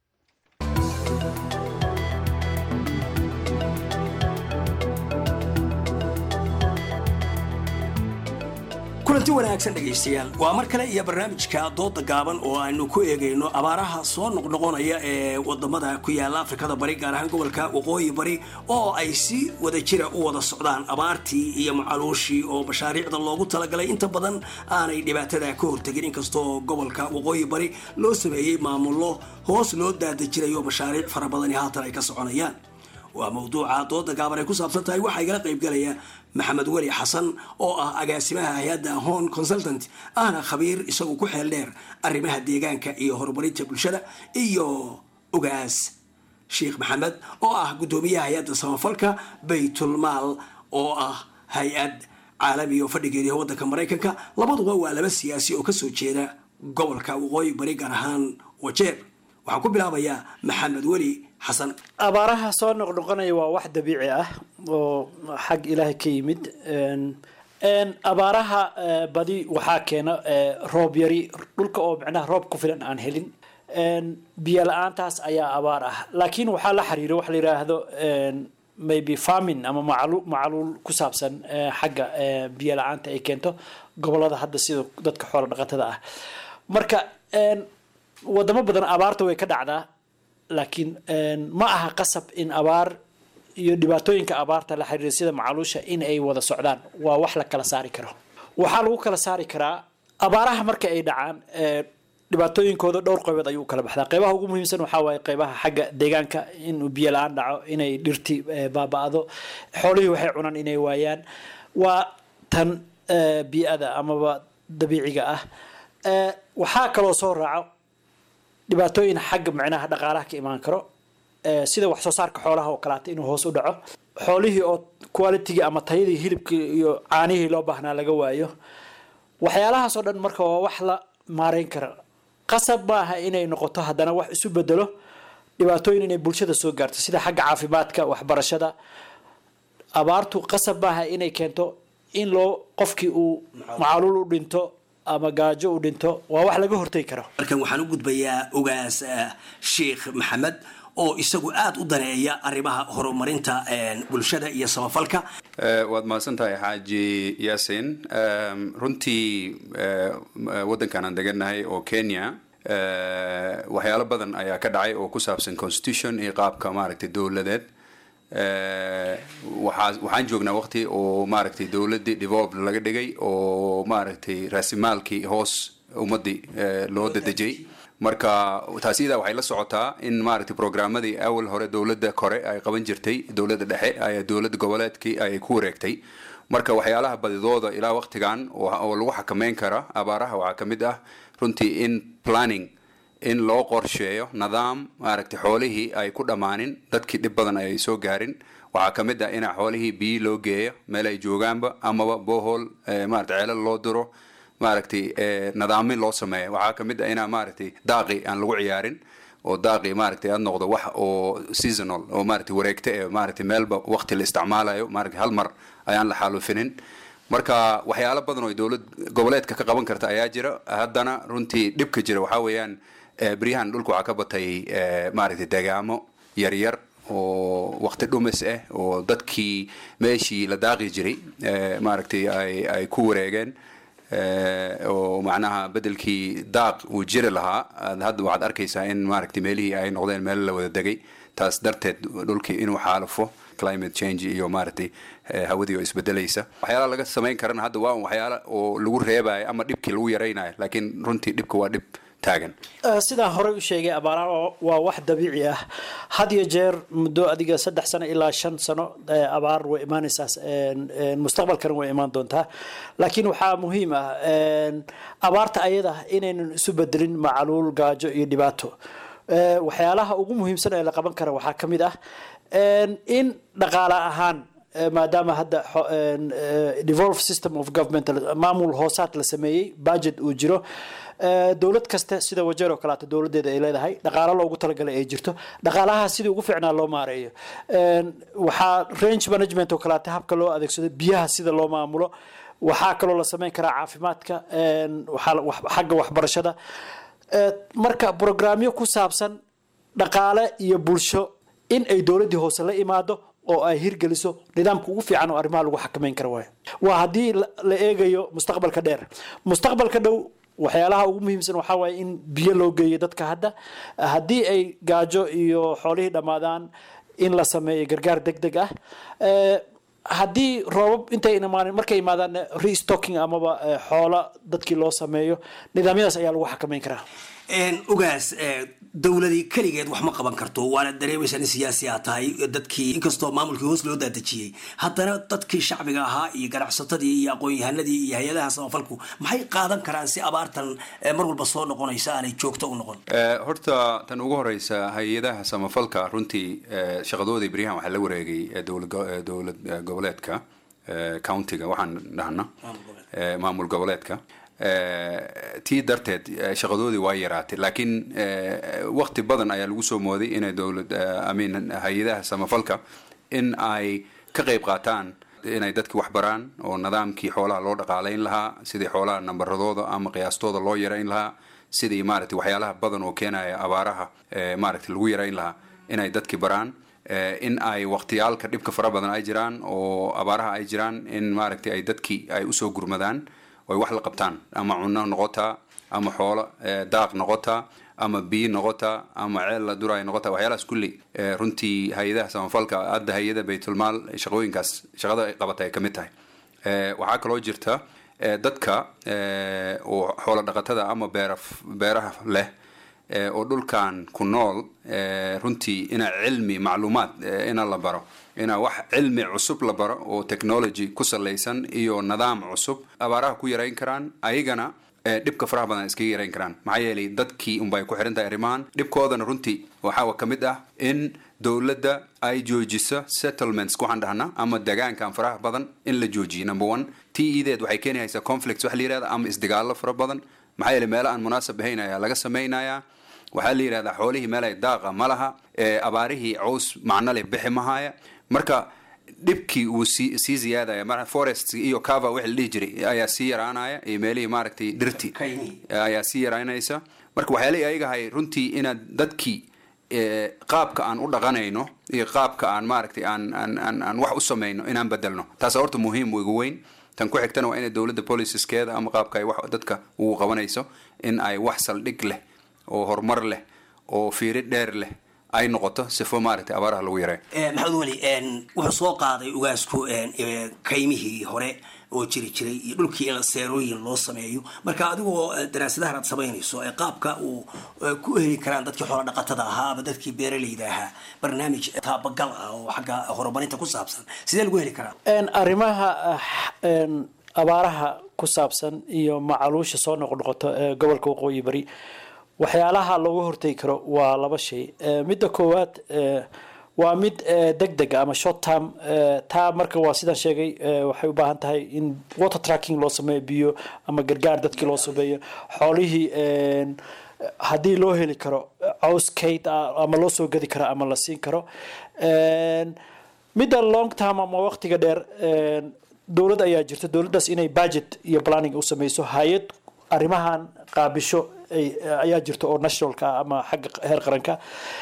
kulanti wanaagsan dhegaystayaal waa mar kale iyo barnaamijka dooda gaaban oo aynu ku eegayno abaaraha soo noqnoqonaya ee wadamada ku yaala afrikada bari gaar ahaan gobolka waqooyi bari oo ay si wada jira u wada socdaan abaartii iyo macaluushii oo mashaariicda loogu talagalay inta badan aanay dhibaatada ka hortegin inkastoo gobolka waqooyi bari loo sameeyey maamullo hoos loo daadajirayo mashaariic fara badani haatan ay ka soconayaan waa mawduuca dooda gaaban ay ku saabsan tahay waxaa igala qaybgalaya maxamed weli xasan oo ah agaasimaha hay-adda hon consultant ahna khabiir isagu ku xeel dheer arrimaha deegaanka iyo horumarinta bulshada iyo ogaas sheekh maxamed oo ah guddoomiyaha hay-adda samafalka baytulmaal oo ah hay-ad caalami oo fadhigeediya waddanka maraykanka labaduba waa laba siyaasi oo kasoo jeeda gobolka waqooyi bari gaar ahaan wajeer waxaan ku bilaabayaa maxamed weli xasan abaaraha soo noqnoqonaya waa wax dabiici ah oo xag ilaahay ka yimid abaaraha badi waxaa keena roob yari dhulka oo micnaha roob ku filan aan helin biyo la-aantaas ayaa abaar ah laakiin waxaa la xiriira waxa la yidhaahdo maybe farming ama macalu macaluul ku saabsan xagga biyo la-aanta ay keento gobolada hadda sida dadka xoola dhaqatada ah marka wadamo badan abaarta way ka dhacdaa laakiin ma aha qasab in abaar iyo dhibaatooyinka abaarta la xiriira sida macaluusha in ay wada socdaan waa wax la kala saari karo waxaa lagu kala saari karaa abaaraha marka ay dhacaan dhibaatooyinkooda dhowr qaybood ayuu kala baxdaa qeybaha ugu muhiimsan waxaa waaye qeybaha xagga deegaanka inuu biyo la-aan dhaco inay dhirti baaba-do xoolihii waxay cunaan inay waayaan waa tan bii-ada amaba dabiiciga ah Eh, waxaa kaloo soo raaco dhibaatooyin xagga micnaha dhaqaalaha ka imaan karo Eh, sida wax soo saarka xoolaha oo kaleata inuu hoos u dhaco xoolihii oo qualitigii ama tayadii hilibkii iyo caanihii loo baahnaa laga waayo waxyaalahaasoo dhan marka waa wax la maareyn kara qasab maaha inay noqoto haddana wax isu bedelo dhibaatooyin inay bulshada soo gaarto sida xagga caafimaadka waxbarashada abaartu qasab maaha inay keento in loo qofkii uu macaluul u dhinto ama gaajo u dhinto waa wax laga hortegi karo markan waxaan u gudbayaa ogaas eh, sheikh maxamed oo isagu aada u daneeya arrimaha horumarinta eh, bulshada iyo samafalka Eh, waad mahadsan tahay xaaji yaasin Em, runtii eh, m- waddankan aan degannahay oo kenya eh, waxyaalo badan ayaa ka dhacay oo ku saabsan constitution iyo qaabka maaragtay dowladeed Eh, waxaa waxaan joognaa waqti oo maaragtay dowladdii develop laga dhigay oo maaragtay raasimaalkii hoos ummaddii eh, loo dadejiyey marka taasi idaa waxay la socotaa in maaragtay programmadii awal hore dowladda kore ay qaban jirtay dowladda dhexe ay dowladda goboleedkii ay ku wareegtay marka waxyaalaha badidooda ilaa waqtigan oo oo lagu xakameyn kara abaaraha waxaa ka mid ah runtii in planning in loo qorsheeyo nidaam maaragtay xoolihii ay ku dhammaanin dadkii dhib badan ay soo gaarin waxaa ka mid ah in xoolihii biyo loo geeyo meel ay joogaanba amaba bohol maaragtay ceelal loo diro maaragtay eh, nadaamin loo sameeyo waxaa ka mid ah inaa maaragtay daaqi aan lagu ciyaarin oo daaqi maaragtay aad noqdo wax oo seasonal oo maaragtay wareegta ee maaragtay meelba waqti la isticmaalayo maaragtay hal mar ayaan la xaalufinin marka waxyaalo badan oo dowlad goboleedka ka qaban karta ayaa jira haddana runtii dhibka jira waxaa weeyaan eh, beryahan dhulka waxaa ka batay eh, maaragtay degaamo yaryar oo waqti dhumis ah oo dadkii meeshii la daaqi jiray eh, maaragtay ay ay ku wareegeen Eh, oo macnaha bedelkii daaq uu jiri lahaa aad hadda waxaad arkaysaa in maaragtay meelihii ay noqdeen meel la wada degay taas darteed dhulkii inuu xaalufo climate change iyo maaragtay eh, hawadii oo isbedelaysa waxyaalaha laga samayn karana hadda waa un waxyaala oo lagu reebayo ama dhibkii lagu yaraynayo laakiin runtii dhibka waa dhib taagan Eh, sidaan horey u sheegay abaaraha waa- waa wax dabiici ah had iyo jeer muddo adiga saddex sano ilaa shan sano eh, abaar way imaanaysaa en- en mustaqbalkana way imaan doontaa laakiin waxaa muhiim ah en, abaarta ayada inaynan isu bedelin macaluul gaajo iyo dhibaato Eh, waxyaalaha ugu muhiimsan ee la qaban kara waxaa ka mid ah en, in dhaqaale ahaan eh, maadaama hadda xo- en, eh, devolved system of government la- maamul hoosaad la sameeyey budget uu jiro Eh, dowlad kasta sida wajeer oo kaleeto dowladeeda ay leedahay dhaqaalo loogu talagalay ay jirto dhaqaalaha sidii ugu fiicnaa loo maareeyo En, waxaa range management oo kaleeto habka loo adeegsado biyaha sida loo maamulo waxaa kaloo la sameyn karaa caafimaadka en, waxaa la- wax- xagga waxbarashada Eh, marka programyo ku saabsan dhaqaale iyo bulsho in ay dowladdii hoose la imaado oo ay hirgeliso nidaamka ugu fiican oo arrimaha lagu xakameyn kara waayo waa haddii la la eegayo mustaqbalka dheer mustaqbalka dhow waxyaalaha ugu muhiimsan waxaa waaye in biyo loo geeyo dadka hadda haddii ay gaajo iyo xoolihii dhammaadaan in la sameeyo gargaar deg deg ah Eh, haddii roobab intay imaanin markay imaadaan restocking amaba eh, xoola dadkii loo sameeyo nidaamyadaas ayaa lagu xakameyn karaa ogaas eh, dowladii keligeed wax ma qaban karto waana dareemaysaa in siyaasi aa tahay dadkii inkastoo maamulkii hoos loo daadejiyey haddana dadkii shacbiga ahaa iyo ganacsatadii iyo aqoon-yahanadii iyo hay-adaha samafalku maxay qaadan karaan si abaartan eh, mar walba soo noqonaysa aanay joogto u noqon Eh, horta tan ugu horeysa hay-adaha samafalka runtii eh, shaqadooda beryahan waxaa la wareegay eh, dowlad go- eh, dowlad eh, goboleedka eh, countiga waxaan dhahna eh, maamul goboleedka Eh, tii darteed eh, shaqadoodii waa yaraatay laakiin eh, waqti badan ayaa lagu soo mooday inay dowlad eh, I mean hay-adaha samafalka in ay ka qayb qaataan inay dadki wax baraan oo nidaamkii xoolaha loo dhaqaalayn lahaa sidii xoolaha nambaradooda ama qiyaastooda loo yarayn lahaa sidii maaragtay waxyaalaha badan oo keenaya abaaraha eh, maaragtay lagu yarayn lahaa inay dadki baraan Eh, in ay waqtiyaalka dhibka fara badan ay jiraan oo abaaraha ay jiraan in maaragtay ay dadki ay usoo gurmadaan oo ay wax la qabtaan ama cunno noqotaa ama xoolo eh, daaq noqotaa ama biyo noqotaa ama ceel la duraay noqotaa waxyaalahaas kulli eh, runtii hay-adaha samafalka hadda hay-ada baytulmaal shaqooyinkaas shaqada ay qabata ay ka mid tahay Eh, waxaa kaloo jirta eh, dadka eh, oo xoolo dhaqatada ama beera beeraha leh eh, oo dhulkan ku nool eh, runtii ina cilmi macluumaad eh, ina la baro ina wax cilmi cusub la baro oo technology ku salaysan iyo nidaam cusub abaaraha ku yarayn karaan ayagana ee dhibka faraha badan iskaga yarayn karaan maxaa yeelay dadkii unbay ku xiran tahay arrimahan dhibkoodana runtii waxaa ka mid ah in dowladda ay joojiso settlements waxaan dhahnaa ama degaankan faraha badan in la joojiyo number one t ideed waxay keenaysaa conflicts wax la yirahda ama isdagaallo fara badan maxaa yeelay meelo aan munaasab ahayn ayaa laga samaynayaa waxaa la yidhahdaa xoolihii meel ay daaqa ma laha ee abaarihii caws macno leh bixi mahaya marka dhibkii uu sii sii ziyaadaya mar forest iyo cava wixii la dhihi jiray ayaa sii yaraanaya iyo meelihii maaragtay dhirti ayaa sii yaraanaysa marka waxyaalihii ayaga ahay runtii inaad dadkii ee, qaabka aan u dhaqanayno iyo qaabka aan maaragtay aan aan aan aan wax u samayno inaan bedelno taas horta muhiim ugu weyn tan ku xigtana waa inay dowladda policeskeeda ama qaabka ay wax dadka ugu qabanayso in ay wax saldhig leh oo horumar leh oo fiiri dheer leh ay noqoto sifo maaragtay abaaraha lagu yareeyo Eh, maxamed weli en, wuxuu soo qaaday ugaasku en, eh, kaymihii hore oo jiri jiray iyo dhulkii in seerooyin loo sameeyo marka adigoo eh, daraasadahan aad samaynayso ee qaabka uu eh, ku heli karaan dadkii xoola dhaqatada ahaa ama dadkii beeraleyda ahaa barnaamij taabagal ah oo xagga horumarinta ku saabsan sidee lagu heli karaa En, arrimaha ah, en, abaaraha ku saabsan iyo macaluusha soo noqnoqoto ee gobolka waqooyi bari waxyaalaha looga hortegi karo waa laba shay Eh, midda koowaad eh, waa mid eh, degdeg ah ama short term eh, taa marka waa sidaan sheegay eh, waxay u baahan tahay in water tracking loo sameeyo biyo ama gargaar dadkii loo sameeyo xoolihii en, haddii loo heli karo caws kayd ah ama loo soo gadi karo ama la siin karo En, midda long term ama waqtiga dheer en, dowlad ayaa jirta dowladdaas inay budget iyo planning u sameyso hay-ad arrimahan qaabisho ay- ayaa jirta oo nationalka ah ama xagga heer qaranka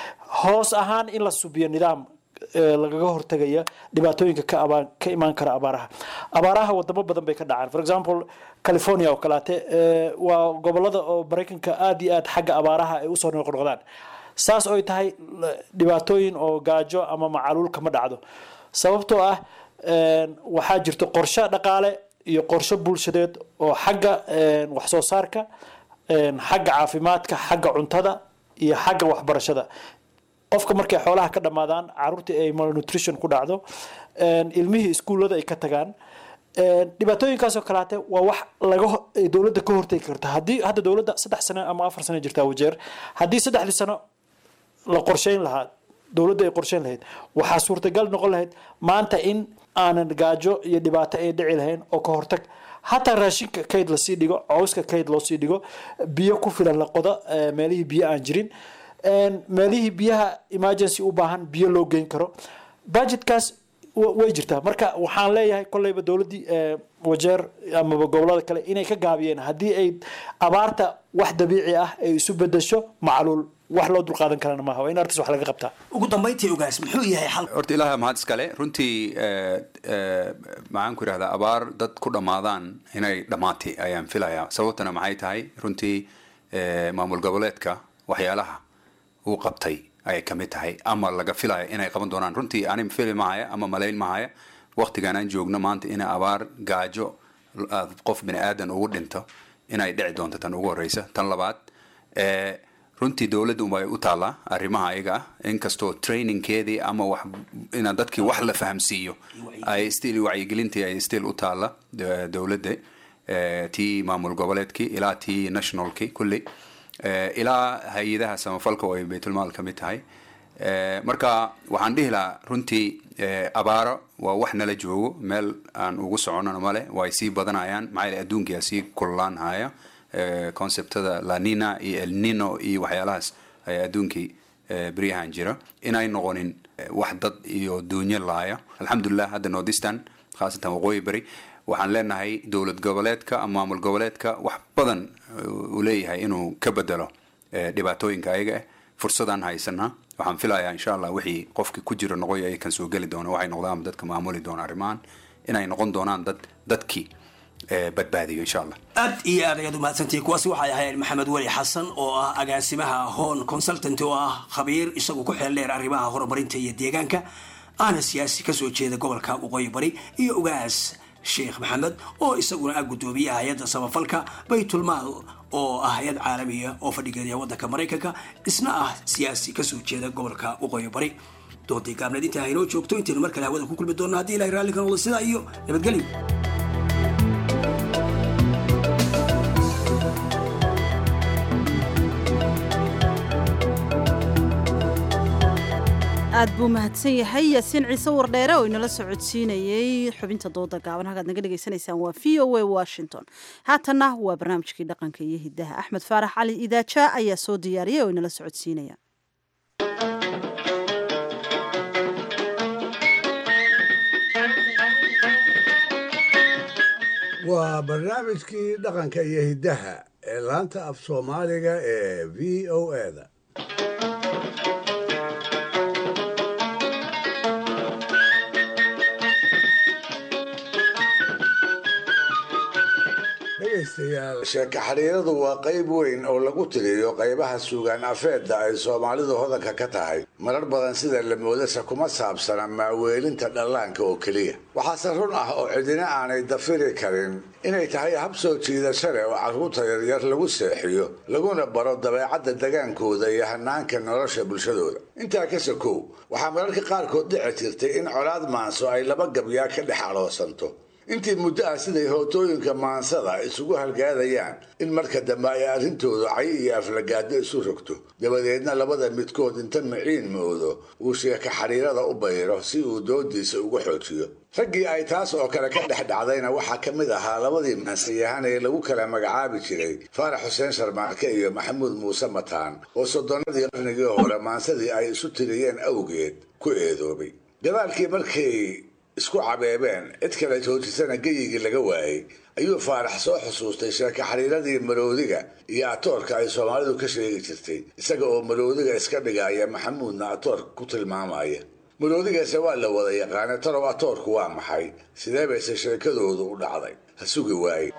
hoos ahaan in la subiyo nidaam eh, lagaga hortagaya dhibaatooyinka ka abaan ka imaan kara abaaraha abaaraha wadamo badan bay ka dhacaan for example california oo kaleate eh, waa gobolada oo maraykanka aada iyo aad xagga abaaraha ay usoo noqnoqdaan saas oy tahay l- dhibaatooyin oo gaajo ama macaluul kama dhacdo sababtoo ah en, waxaa jirto qorshe dhaqaale iyo qorshe bulshadeed oo xagga en, wax soo saarka en, xagga caafimaadka xagga cuntada iyo xagga waxbarashada qofka markay xoolaha ka dhammaadaan caruurtii ay malnutrition ku dhacdo en, ilmihii iskuullada ay ka tagaan en, dhibaatooyinkaasoo kalaate waa wax laga ho- ay dowladda ka hortegi karta haddii hadda dowladda saddex sano ama afar sano jirtaa wajeer haddii saddexdii sano la qorsheyn lahaa dowladda ay qorsheyn lahayd waxaa suurtagal noqon lahayd maanta in aanan gaajo iyo dhibaato ay dhici lahayn oo ka hortag hataa raashinka kayd lasii dhigo cawska kayd loosii dhigo biyo ku filan la qodo eh, meelihii biyo aan jirin En, meelihii biyaha emergency u baahan biyo loo geyn karo budgetkaas wa- way jirtaa marka waxaan leeyahay kolleyba dowladdii eh, wajeer amaba gobolada kale inay ka gaabiyeen haddii ay abaarta wax dabiici ah ay isu bedesho macluul wax loo dulqaadan karana maaha waa in artis wax laga qabtaa ugu dambayntii ogaas muxuu yahay xal horta ilaaha mahad iskale runtii eh, eh, maxaan ku yidhahdaa abaar dad ku dhammaadaan inay dhammaatay ayaan filayaa sababtana maxay tahay runtii eh, maamul goboleedka waxyaalaha uu qabtay ayay ka mid tahay ama laga filaya inay qaban doonaan runtii ani fili mahaya ama malayn mahaya waqtigan aan joogno maanta in abaar gaajo ah, qof bini aadan ugu dhinto inay dhici doonto tan ugu horeysa tan labaad eh, runtii dowladda unbay u taallaa arrimaha ayaga ah inkastoo trainingkeedii ama wax inaa dadkii wax la fahamsiiyo ay still wacyigelintii ay still u taalla de- dowladda eh, tii maamul goboleedkii ilaa tii nationalkii kulli eh, ilaa hay-adaha samafalka oo ay baytulmaal ka mid tahay Eh, marka waxaan dhihi lahaa runtii eh, abaaro waa wax nala joogo meel aan ugu soconana male way sii badanayaan maxaa yeele adduunkia sii kululaan haya eh, conceptada lanina iyo elnino iyo waxyaalahaas ayaa adduunkii eh, beryahan jira inay noqonin eh, wax dad iyo duunyo laaya alxamdulilah hadda northeastern khaasatan waqooyi beri waxaan leenahay dowlad goboleedka ama maamul goboleedka wax badan eh, uu leeyahay inuu ka bedelo eh, dhibaatooyinka ayaga ah fursadaan haysanaa waxaan filayaa insha allah wixii qofki ku jira noqoy ay kan soo geli doona waxay noqdaan dadka maamuli doona arrimahan inay noqon doonaan dad dadkii eh, badbaadiyo insha allah aad iyo aad ayaad umahadsantihi kuwaasi waxay ahayd maxamed weli xasan oo ah agaasimaha hon consultant oo ah khabiir isagu ku xeel dheer arrimaha horumarinta iyo deegaanka aana siyaasi kasoo jeeda gobolka waqooyi bari iyo ugaas sheekh maxamed oo isaguna ah guddoomiyaha hay-adda samafalka baytulmaal oo ah hay-ad caalamiya oo fadhigeeda waddanka maraykanka isna ah siyaasi kasoo jeeda gobolka waqooyi bari doontii gaabneed intaa haynoo joogto intaynu mar kale hawada ku kulmi doonno haddii ilahay raalli ka noqdo sidaa iyo nabadgelyo aad buu mahadsan yahay yaasiin ciise wardheere oo inala soo codsiinayey xubinta dooda gaaban halkaad naga dhegaysanaysaan waa v o a washington haatanna waa barnaamijkii dhaqanka iyo hidaha axmed faarax cali idaaja ayaa soo diyaariyay oo inala soo codsiinaya waa barnaamijkii dhaqanka iyo hiddaha ee laanta af soomaaliga ee v o eda dhegaystayaal sheeko xiriiradu waa qayb weyn oo lagu tiriyo qaybaha suugaan afeedda ay soomaalidu hodanka ka tahay marar badan sida la moodasa kuma saabsana maaweelinta dhallaanka oo keliya waxaase run ah oo cidina aanay dafiri karin inay tahay hab soo jiidasho leh oo carruurta yaryar lagu seexiyo laguna baro dabeecadda dagaankooda iyo hanaanka nolosha bulshadooda intaa ka sokow waxaa mararka qaarkood dhici jirtay in colaad maanso ay laba gabyaa ka dhex aloosanto intii muddo ah siday hootooyinka maansada isugu halgaadayaan in marka dambe ay arrintoodu cay iyo aflagaado isu rogto dabadeedna labada midkood inta miciin moodo uu sheeka xiriirada u bayro si uu doodiisa uga xoojiyo raggii ay taas oo kale ka dhex dhacdayna waxaa ka mid ahaa labadii maansiyahan ee lagu kala magacaabi jiray faarax xuseen sharmaarke iyo maxamuud muuse mataan oo soddonnadii qarnigii hore maansadii ay isu tiriyeen awgeed ku eedoobay gadaalkii markay isku cabeebeen cid kale joojisana geyigii laga waayey ayuu faarax soo xusuustay sheeka xiriiradii maroodiga iyo atoorka ay soomaalidu ka sheegi jirtay isaga oo maroodiga iska dhigaya maxamuudna atoorka ku tilmaamaya maroodigaase waa la wada yaqaana tarow atoorku waa maxay sidee bayse sheekadoodu u dhacday ha sugi waaye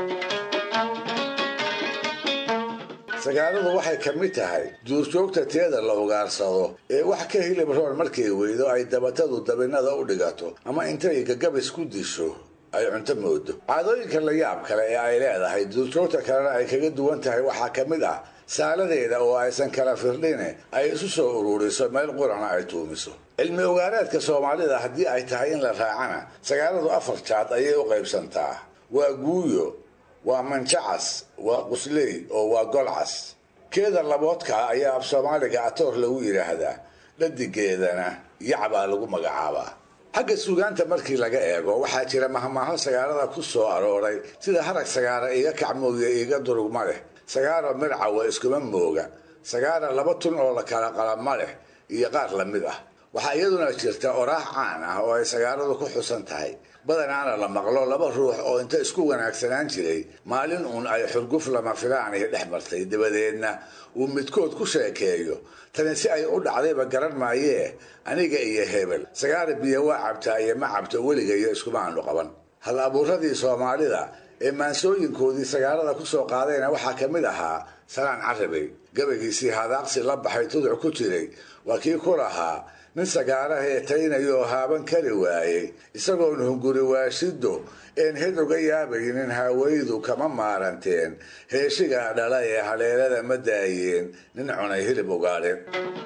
sagaaladu waxay ka mid tahay duurjoogta teeda la ugaarsado ee wax ka hilib roon markay weydo ay dabatadu dabinada u dhigato ama intay gagabis ku disho ay cunto moodo caadooyinka la yaab kale ee ay leedahay duurjoogta kalena ay kaga duwan tahay waxaa ka mid ah saaladeeda oo aysan kala firdhine ay isu soo ururiso meel qurana ay tuumiso cilmi ogaareedka soomaalida haddii ay tahay in la raacana sagaaladu afar jaad ayay u qaybsantaa waa guuyo waa manjacas waa qusley oo waa golcas keeda laboodka ayaa af soomaaliga atoor lagu yidhaahdaa dhadigeedana yacbaa lagu magacaabaa xagga suugaanta markii laga eego waxaa jira mahmaaho sagaalada ku soo arooray sida harag sagaara iga kacmooya iga durugma leh sagaaro mircawa iskuma mooga sagaara laba tun oo la kala qalama leh iyo qaar la mid ah waxaa iyaduna jirta oraax caan ah oo ay sagaaladu ku xusan tahay badanaana la maqlo laba ruux oo inta isku wanaagsanaan jiray maalin uun ay xurguf lama filaanay dhex martay dabadeedna uu midkood ku sheekeeyo tani si ay u dhacdayba garan maayee aniga iyo hebel sagaara biyo waa cabtaa iyo ma cabto weligayo iskuma aanu qaban hal abuuradii soomaalida ee maansooyinkoodii sagaalada ku soo qaadayna waxaa ka mid ahaa salaan carabey gabaygiisii hadaaqsi la baxay tuduc ku jiray waa kii ku lahaa nin sagaara heetaynayoo haaban kari waayey isagoon hunguri waashido een hed uga yaabaynin haawaydu kama maaranteen heeshigaa dhala ee haleelada ma daayeen nin cunay hilib ugaadheen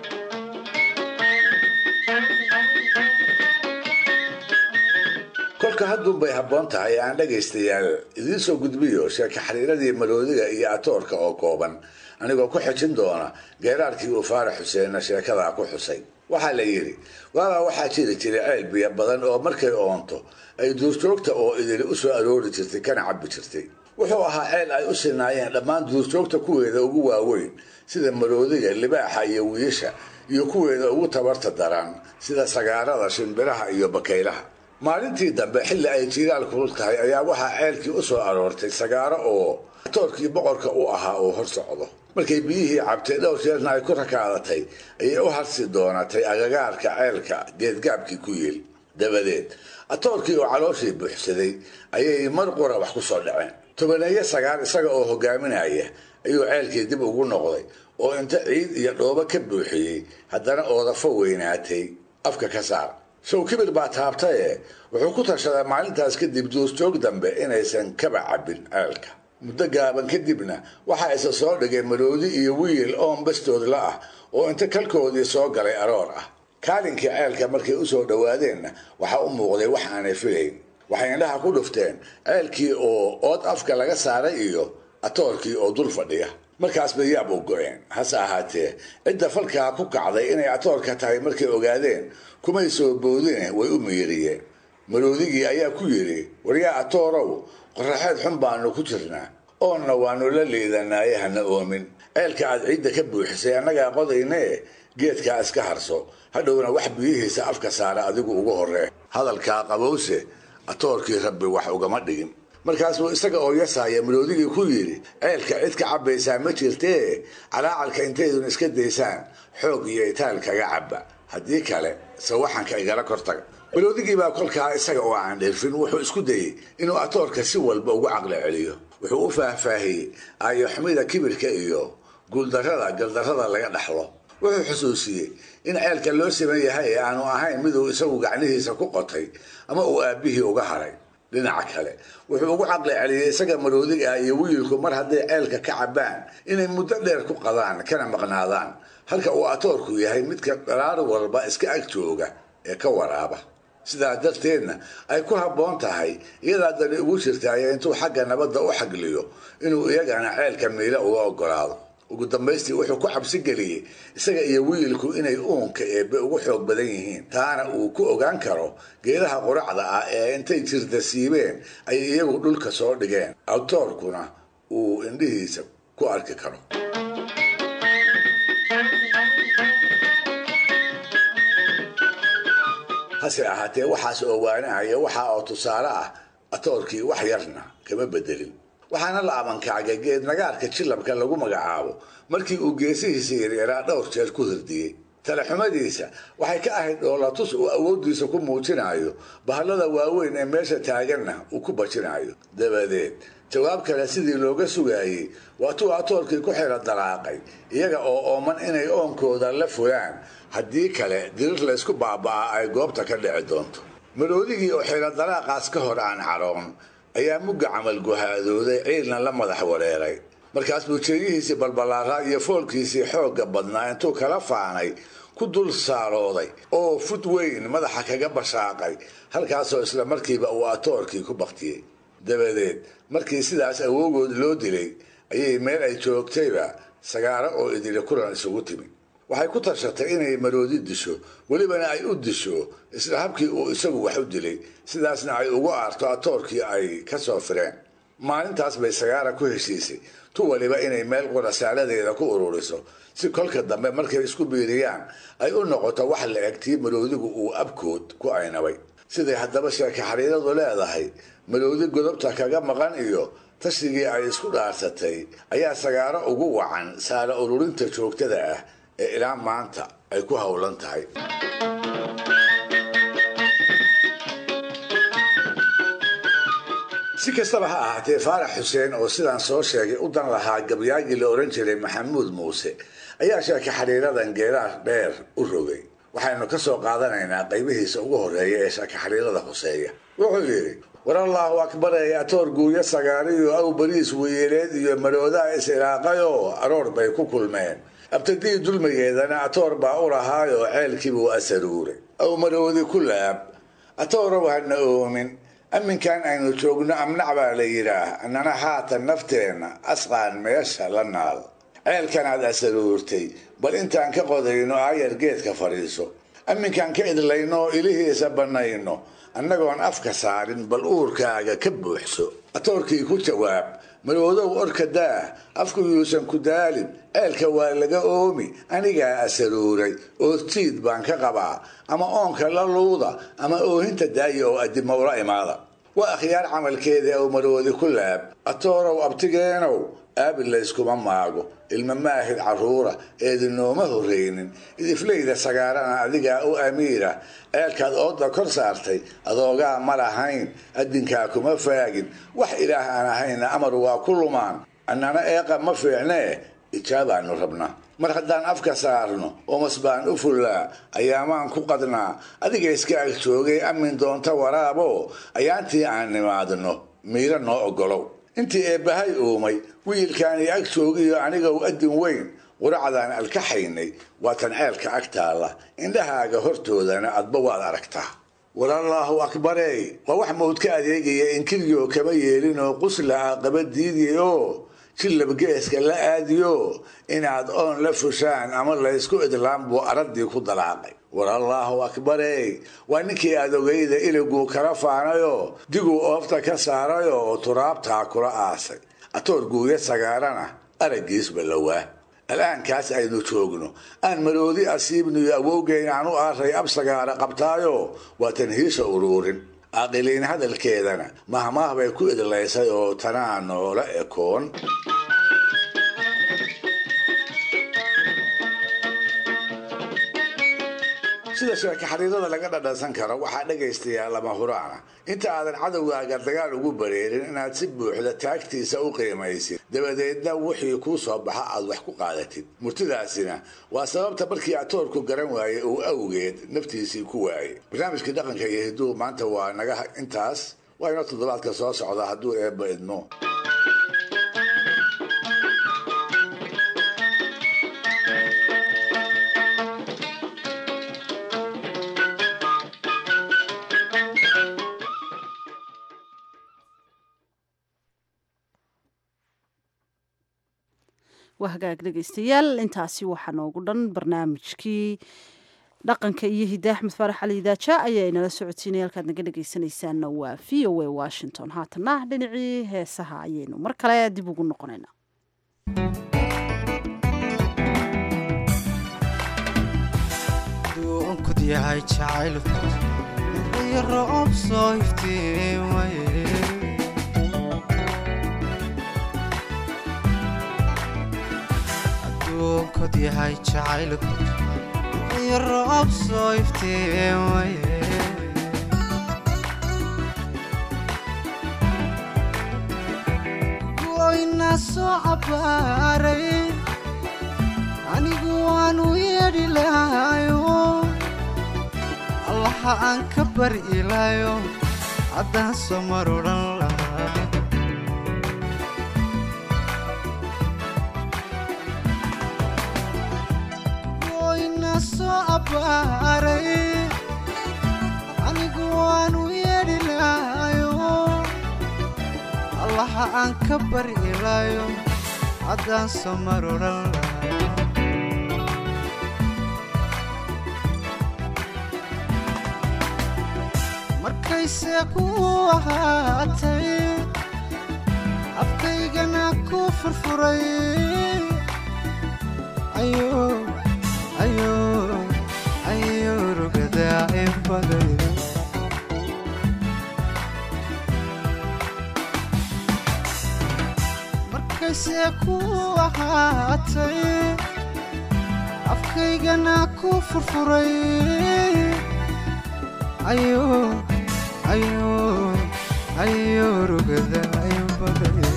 kolka hadduunbay habboon tahay aan dhagaystayaal idiin soo gudbiyo sheeka xiriiradii maroodiga iyo atoorka oo kooban anigoo ku xejin doona geeraarkii uu faarax xuseenna sheekadaa ku xusay waxaa la yidhi waabaa waxaa jiri jiray ceel biyo badan oo markay oonto ay duurjoogta oo idili u soo aroori jirtay kana cabbi jirtay wuxuu ahaa ceel ay u sinaayeen dhammaan duurjoogta kuweeda ugu waaweyn sida maroodiga libaaxa iyo wiisha iyo kuweeda ugu tabarta daran sida sagaarada shimbiraha iyo bakaylaha maalintii dambe xilli ay jiiraal kulul tahay ayaa waxaa ceelkii u soo aroortay sagaaro oo toorkii boqorka u ahaa uu hor socdo markay biyihii cabtay dhowr jeerna ay ku rakaadatay ayay u harsi doonatay agagaarka ceelka geedgaabkii ku yiil dabadeed atoorkii oo calooshii buuxsaday ayay mar qura wax ku soo dhaceen tobaneeyo sagaar isaga oo hogaaminaya ayuu ceelkii dib ugu noqday oo inta ciid iyo dhoobo ka buuxiyey haddana oodafo weynaatay afka ka saar sow kibir baa taabtaye wuxuu ku tashaday maalintaas kadib duurjoog dambe inaysan kaba cabbin ceelka muddo gaaban kadibna waxaa isa soo dhigay maroodi iyo wiil oon bastoodla ah oo inta kalkoodii soo galay aroor ah kaalinkii ceelka markay u soo dhowaadeenna waxaa u muuqday wax aanay filayn waxay indhaha ku dhufteen ceelkii oo ood afka laga saaray iyo atoorkii oo dul fadhiya markaas bay yaab u go-een hase ahaatee cidda falkaa ku kacday inay atoorka tahay markay ogaadeen kumay soo boodine way u miiriyeen maroodigii ayaa ku yidhi waryaa atoorow qoraxeed xun baanu ku jirnaa oonna waanu la liidanaaye hana oomin ceelka aad ciidda ka buuxisay annagaa qodaynee geedkaa iska harso hadhowna wax biyihiisa afka saara adigu ugu horree hadalkaa qabowse atoorkii rabbi wax ugama dhigin markaasuu isaga oo yasaaya maroodigii ku yidhi ceelka cid ka cabbaysaa ma jirtee calaacalka intaydun iska daysaan xoog iyo itaal kaga cabba haddii kale sawaxanka igala kortaga maroodigii baa kolkaa isaga oo aan dhirfin wuxuu isku dayey inuu atoorka si walba ugu caqli celiyo wuxuu u faahfaahiyey aayoxumida kibirka iyo guuldarrada galdarrada laga dhaxlo wuxuu xusuusiyey in ceelka loo siman yahay ee aanu ahayn miduu isagu gacnihiisa ku qotay ama uu aabbihii uga haray dhinaca kale wuxuu ugu caqli celiyey isaga maroodig ah iyo wiilku mar hadday ceelka ka cabbaan inay muddo dheer ku qadaan kana maqnaadaan halka uu atoorku yahay midka dharaar walba iska ag jooga ee ka waraaba sidaa darteedna ay ku habboon tahay iyadaa dani ugu jirtaaye intuu xagga nabadda u xagliyo inuu iyagana ceelka miila uga ogolaado ugu dambaystii wuxuu ku cabsi geliyey isaga iyo wiilku inay uunka eebbe ugu xoog badan yihiin taana uu ku ogaan karo geedaha quracda ah ee intay jirda siibeen ay iyagu dhulka soo dhigeen awtoorkuna uu indhihiisa ku arki karo hase ahaatee waxaas oo waanahaya waxa oo tusaale ah atoorkii wax yarna kama bedelin waxaana la abankacgay geed nagaarka jilabka lagu magacaabo markii uu geesihiisa yaryaraa dhowr jeer ku hirdiyey talaxumadiisa waxay ka ahayd dhoolatus uu awooddiisa ku muujinayo bahallada waaweyn ee meesha taaganna uu ku bajinayo dabadeed jawaab kale sidii looga sugaayey waatuu atoorkii ku xira dalaaqay iyaga oo ooman inay oonkooda la fulaan haddii kale dirir laysku baaba'aa ay goobta ka dhici doonto maroodigii oo xira dalaaqaas ka hor aan caroon ayaa mugga camal guhaadooday ciilna la madax wareeray markaas buu jeeyihiisii balbalaaraa iyo foolkiisii xoogga badnaa intuu kala faanay ku dul saarooday oo fud weyn madaxa kaga bashaaqay halkaasoo isla markiiba uu atoorkii ku baktiyey dabadeed markii sidaas awoogood loo dilay ayay meel ay joogtayba sagaaro oo idili kulan isugu timi waxay ku tashatay inay maroodi disho welibana ay u disho isla habkii uu isagu wax u dilay sidaasna ay ugu aarto atoorkii ay ka soo fireen maalintaas bay sagaara ku heshiisay tu waliba inay meel qurasaaladeeda ku ururiso si kolka dambe markay isku biiriyaan ay u noqoto wax la eg tii maroodigu uu abkood ku aynabay siday haddaba sheeke xariiradu leedahay maroodi godobta kaga maqan iyo tashigii ay isku dhaarsatay ayaa sagaaro ugu wacan saara ururinta joogtada ah ee ilaa maanta ay ku howlan tahay si kastaba ha ahaatee faarax xuseen oo sidaan soo sheegay u dan lahaa gabyaagii la odhan jiray maxamuud muuse ayaa sheeka xariiradan geeraar dheer u rogay waxaynu ka soo qaadanaynaa qaybihiisa ugu horreeya ee sheeka xariirada hoseeya wuxuu yidhi war allaahu akbarey atoor guuyo sagaariyo aw bariis weyeeleed iyo maroodaa is-ilaaqayoo aroor bay ku kulmeen abtadii dulmigeedana atoor baa u lahaayoo ceelkiibuu asaruuray aw maroodi ku laab atoorow hana oomin amminkan aynu joogno amnac baa la yidhaah annana haatan nafteenna asqaan meesha la naal ceelkanaad asaruurtay bal intaan ka qodayno aayar geedka fadhiiso amminkaan ka idlayno oo ilihiisa bannayno annagoon afka saarin bal uurkaaga ka buuxso atoorkii ku jawaab maroodow orka daah afku yuusan ku daalin ceelka waa laga oomi anigaa asaruuray oortiid baan ka qabaa ama oonka la luuda ama oohinta daaya oo addimo ula imaada waa akhyaar camalkeeda ow maroodi ku laab atoorow abtigeenow aabi layskuma maago ilma maahid carruura eedinooma horreynin idifleyda sagaarana adigaa u amiira ceelkaad ooda kor saartay adoogaa ma lahayn addinkaa kuma faagin wax ilaah aan ahayna amar waa ku lumaan annana eeqa ma fiicnee ijaabaanu rabnaa mar haddaan afka saarno oomas baan u fullaa ayaamaan ku qadnaa adiga iska ag joogay amin doonta waraabo ayaantii aan nimaadno miiro noo oggolow intii eebbahay uumay wiilkaani ag joogiyo anigow addin weyn quracdaan alkaxaynay waatan ceelka ag taalla indhahaaga hortoodana adba waad aragtaa walallaahu akbarey waa wax mawd ka adeegaya inkiryo kama yeelin oo qusla ah qaba diidiy oo jillabgeeska la aadiyo inaad oon la fushaan ama laysku idlaan buu araddii ku dalaaqay war allaahu akbarey waa ninkii aad ogeyda iliguu kala faanayoo diguu oofta ka saarayoo oo turaabtaa kula aasay atoor guuya sagaarana araggiisba lawaa al'aankaas aynu joogno aan maroodi asiibniyo awowgeyn aan u aaray ab sagaara qabtaayo waa tanhiisha uruurin aqiliin hadalkeedana mahmaah bay ku idlaysay oo tanaa noola ekoon sida sheeka xariirada laga dhadhansan karo waxaa dhegaystayaa lama huraana inta aadan cadowgaaga dagaal ugu bareerin inaad si buuxda taagtiisa u qiimaysid dabadeedna wixii kuu soo baxa aad wax ku qaadatid murtidaasina waa sababta markii atoorku garan waayey uu awgeed naftiisii ku waayey barnaamijkii dhaqanka iyo hiduhu maanta waa naga intaas waa inoo toddobaadka soo socda hadduu eebba idmo waa hagaag dhegaystayaal intaasi waxaa noogu dhan barnaamijkii dhaqanka iyo hidda axmed faarax cali idaaja ayaa inala socodsiinaya halkaad naga dhegaysanaysaanna waa v o a washington haatana dhinacii heesaha ayaynu mar kale dib ugu noqonaynaa duunkud yahay jacaylku iyo roob soo iftiimaye aduunkod yahay jacaylku iyo roob soo iftiimaye goyna soo cabbaaray anigu waanu yeedhi lahayo allaha aan ka bari ilaayo haddaan soo mar odhan lahaa goyna soo abbaaray anigu waanu yeedhi lahayo allaha aan ka bari ilaayo haddaan soo mar odhan lahaa markayse ku ahaatay afkaygana ku furfuray ayo rugadaa inbaday markayse ku ahaatay afkaygana ku furfuray ayo ayo ayo rugada ayo baday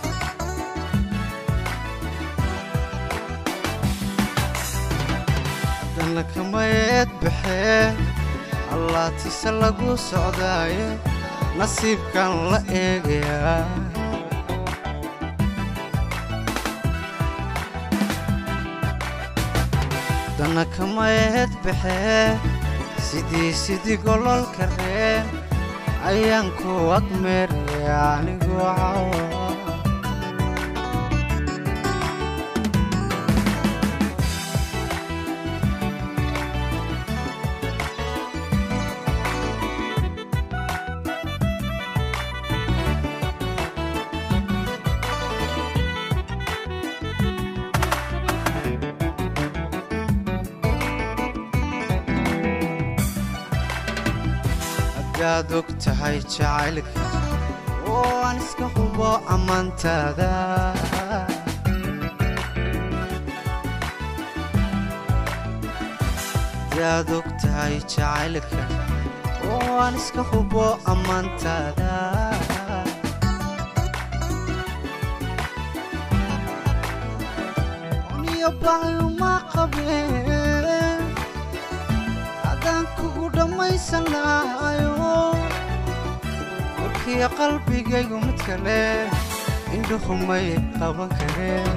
haddana kamayeed baxee allaatise lagu socdaaye nasiibkan la eegayaa haddana kamayeed baxee sidii sidii gololka reen ayaan ku agmeeraya anigu cawa hadaad og tahay jacaylka oo aan iska hubo ammaantaada hadaad og tahay jacaylka oo aan iska hubo ammaantaada niyo baayuma qabeen adaan kugu dhammaysan lahayo warkiyo qalbigaygu mid kale indhuhumay qaban kareen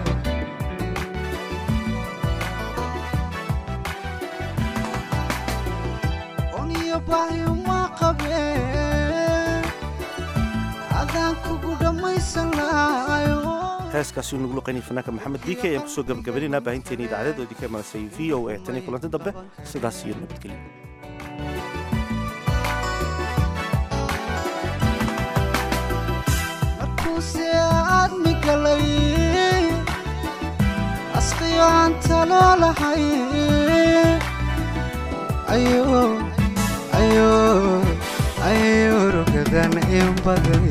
oniyo baayuma qabeen adaan kugu dhammaysan lahayo heeskaasi uu nagu luqaynaya fanaanka maxamed diike ayaan kusoo gabagabaynayna baahinteena idaacadeed oo idinka imaanasay v o a tan iyo kulanti dambe sidaas iyo nabadgelyo markuuse aadmi galay asqiyo aan talo lahay ayo ayo ayo rugadan in baday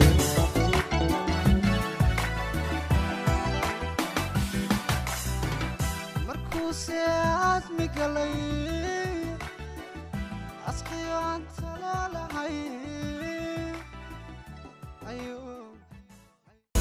markuuse aadmi galay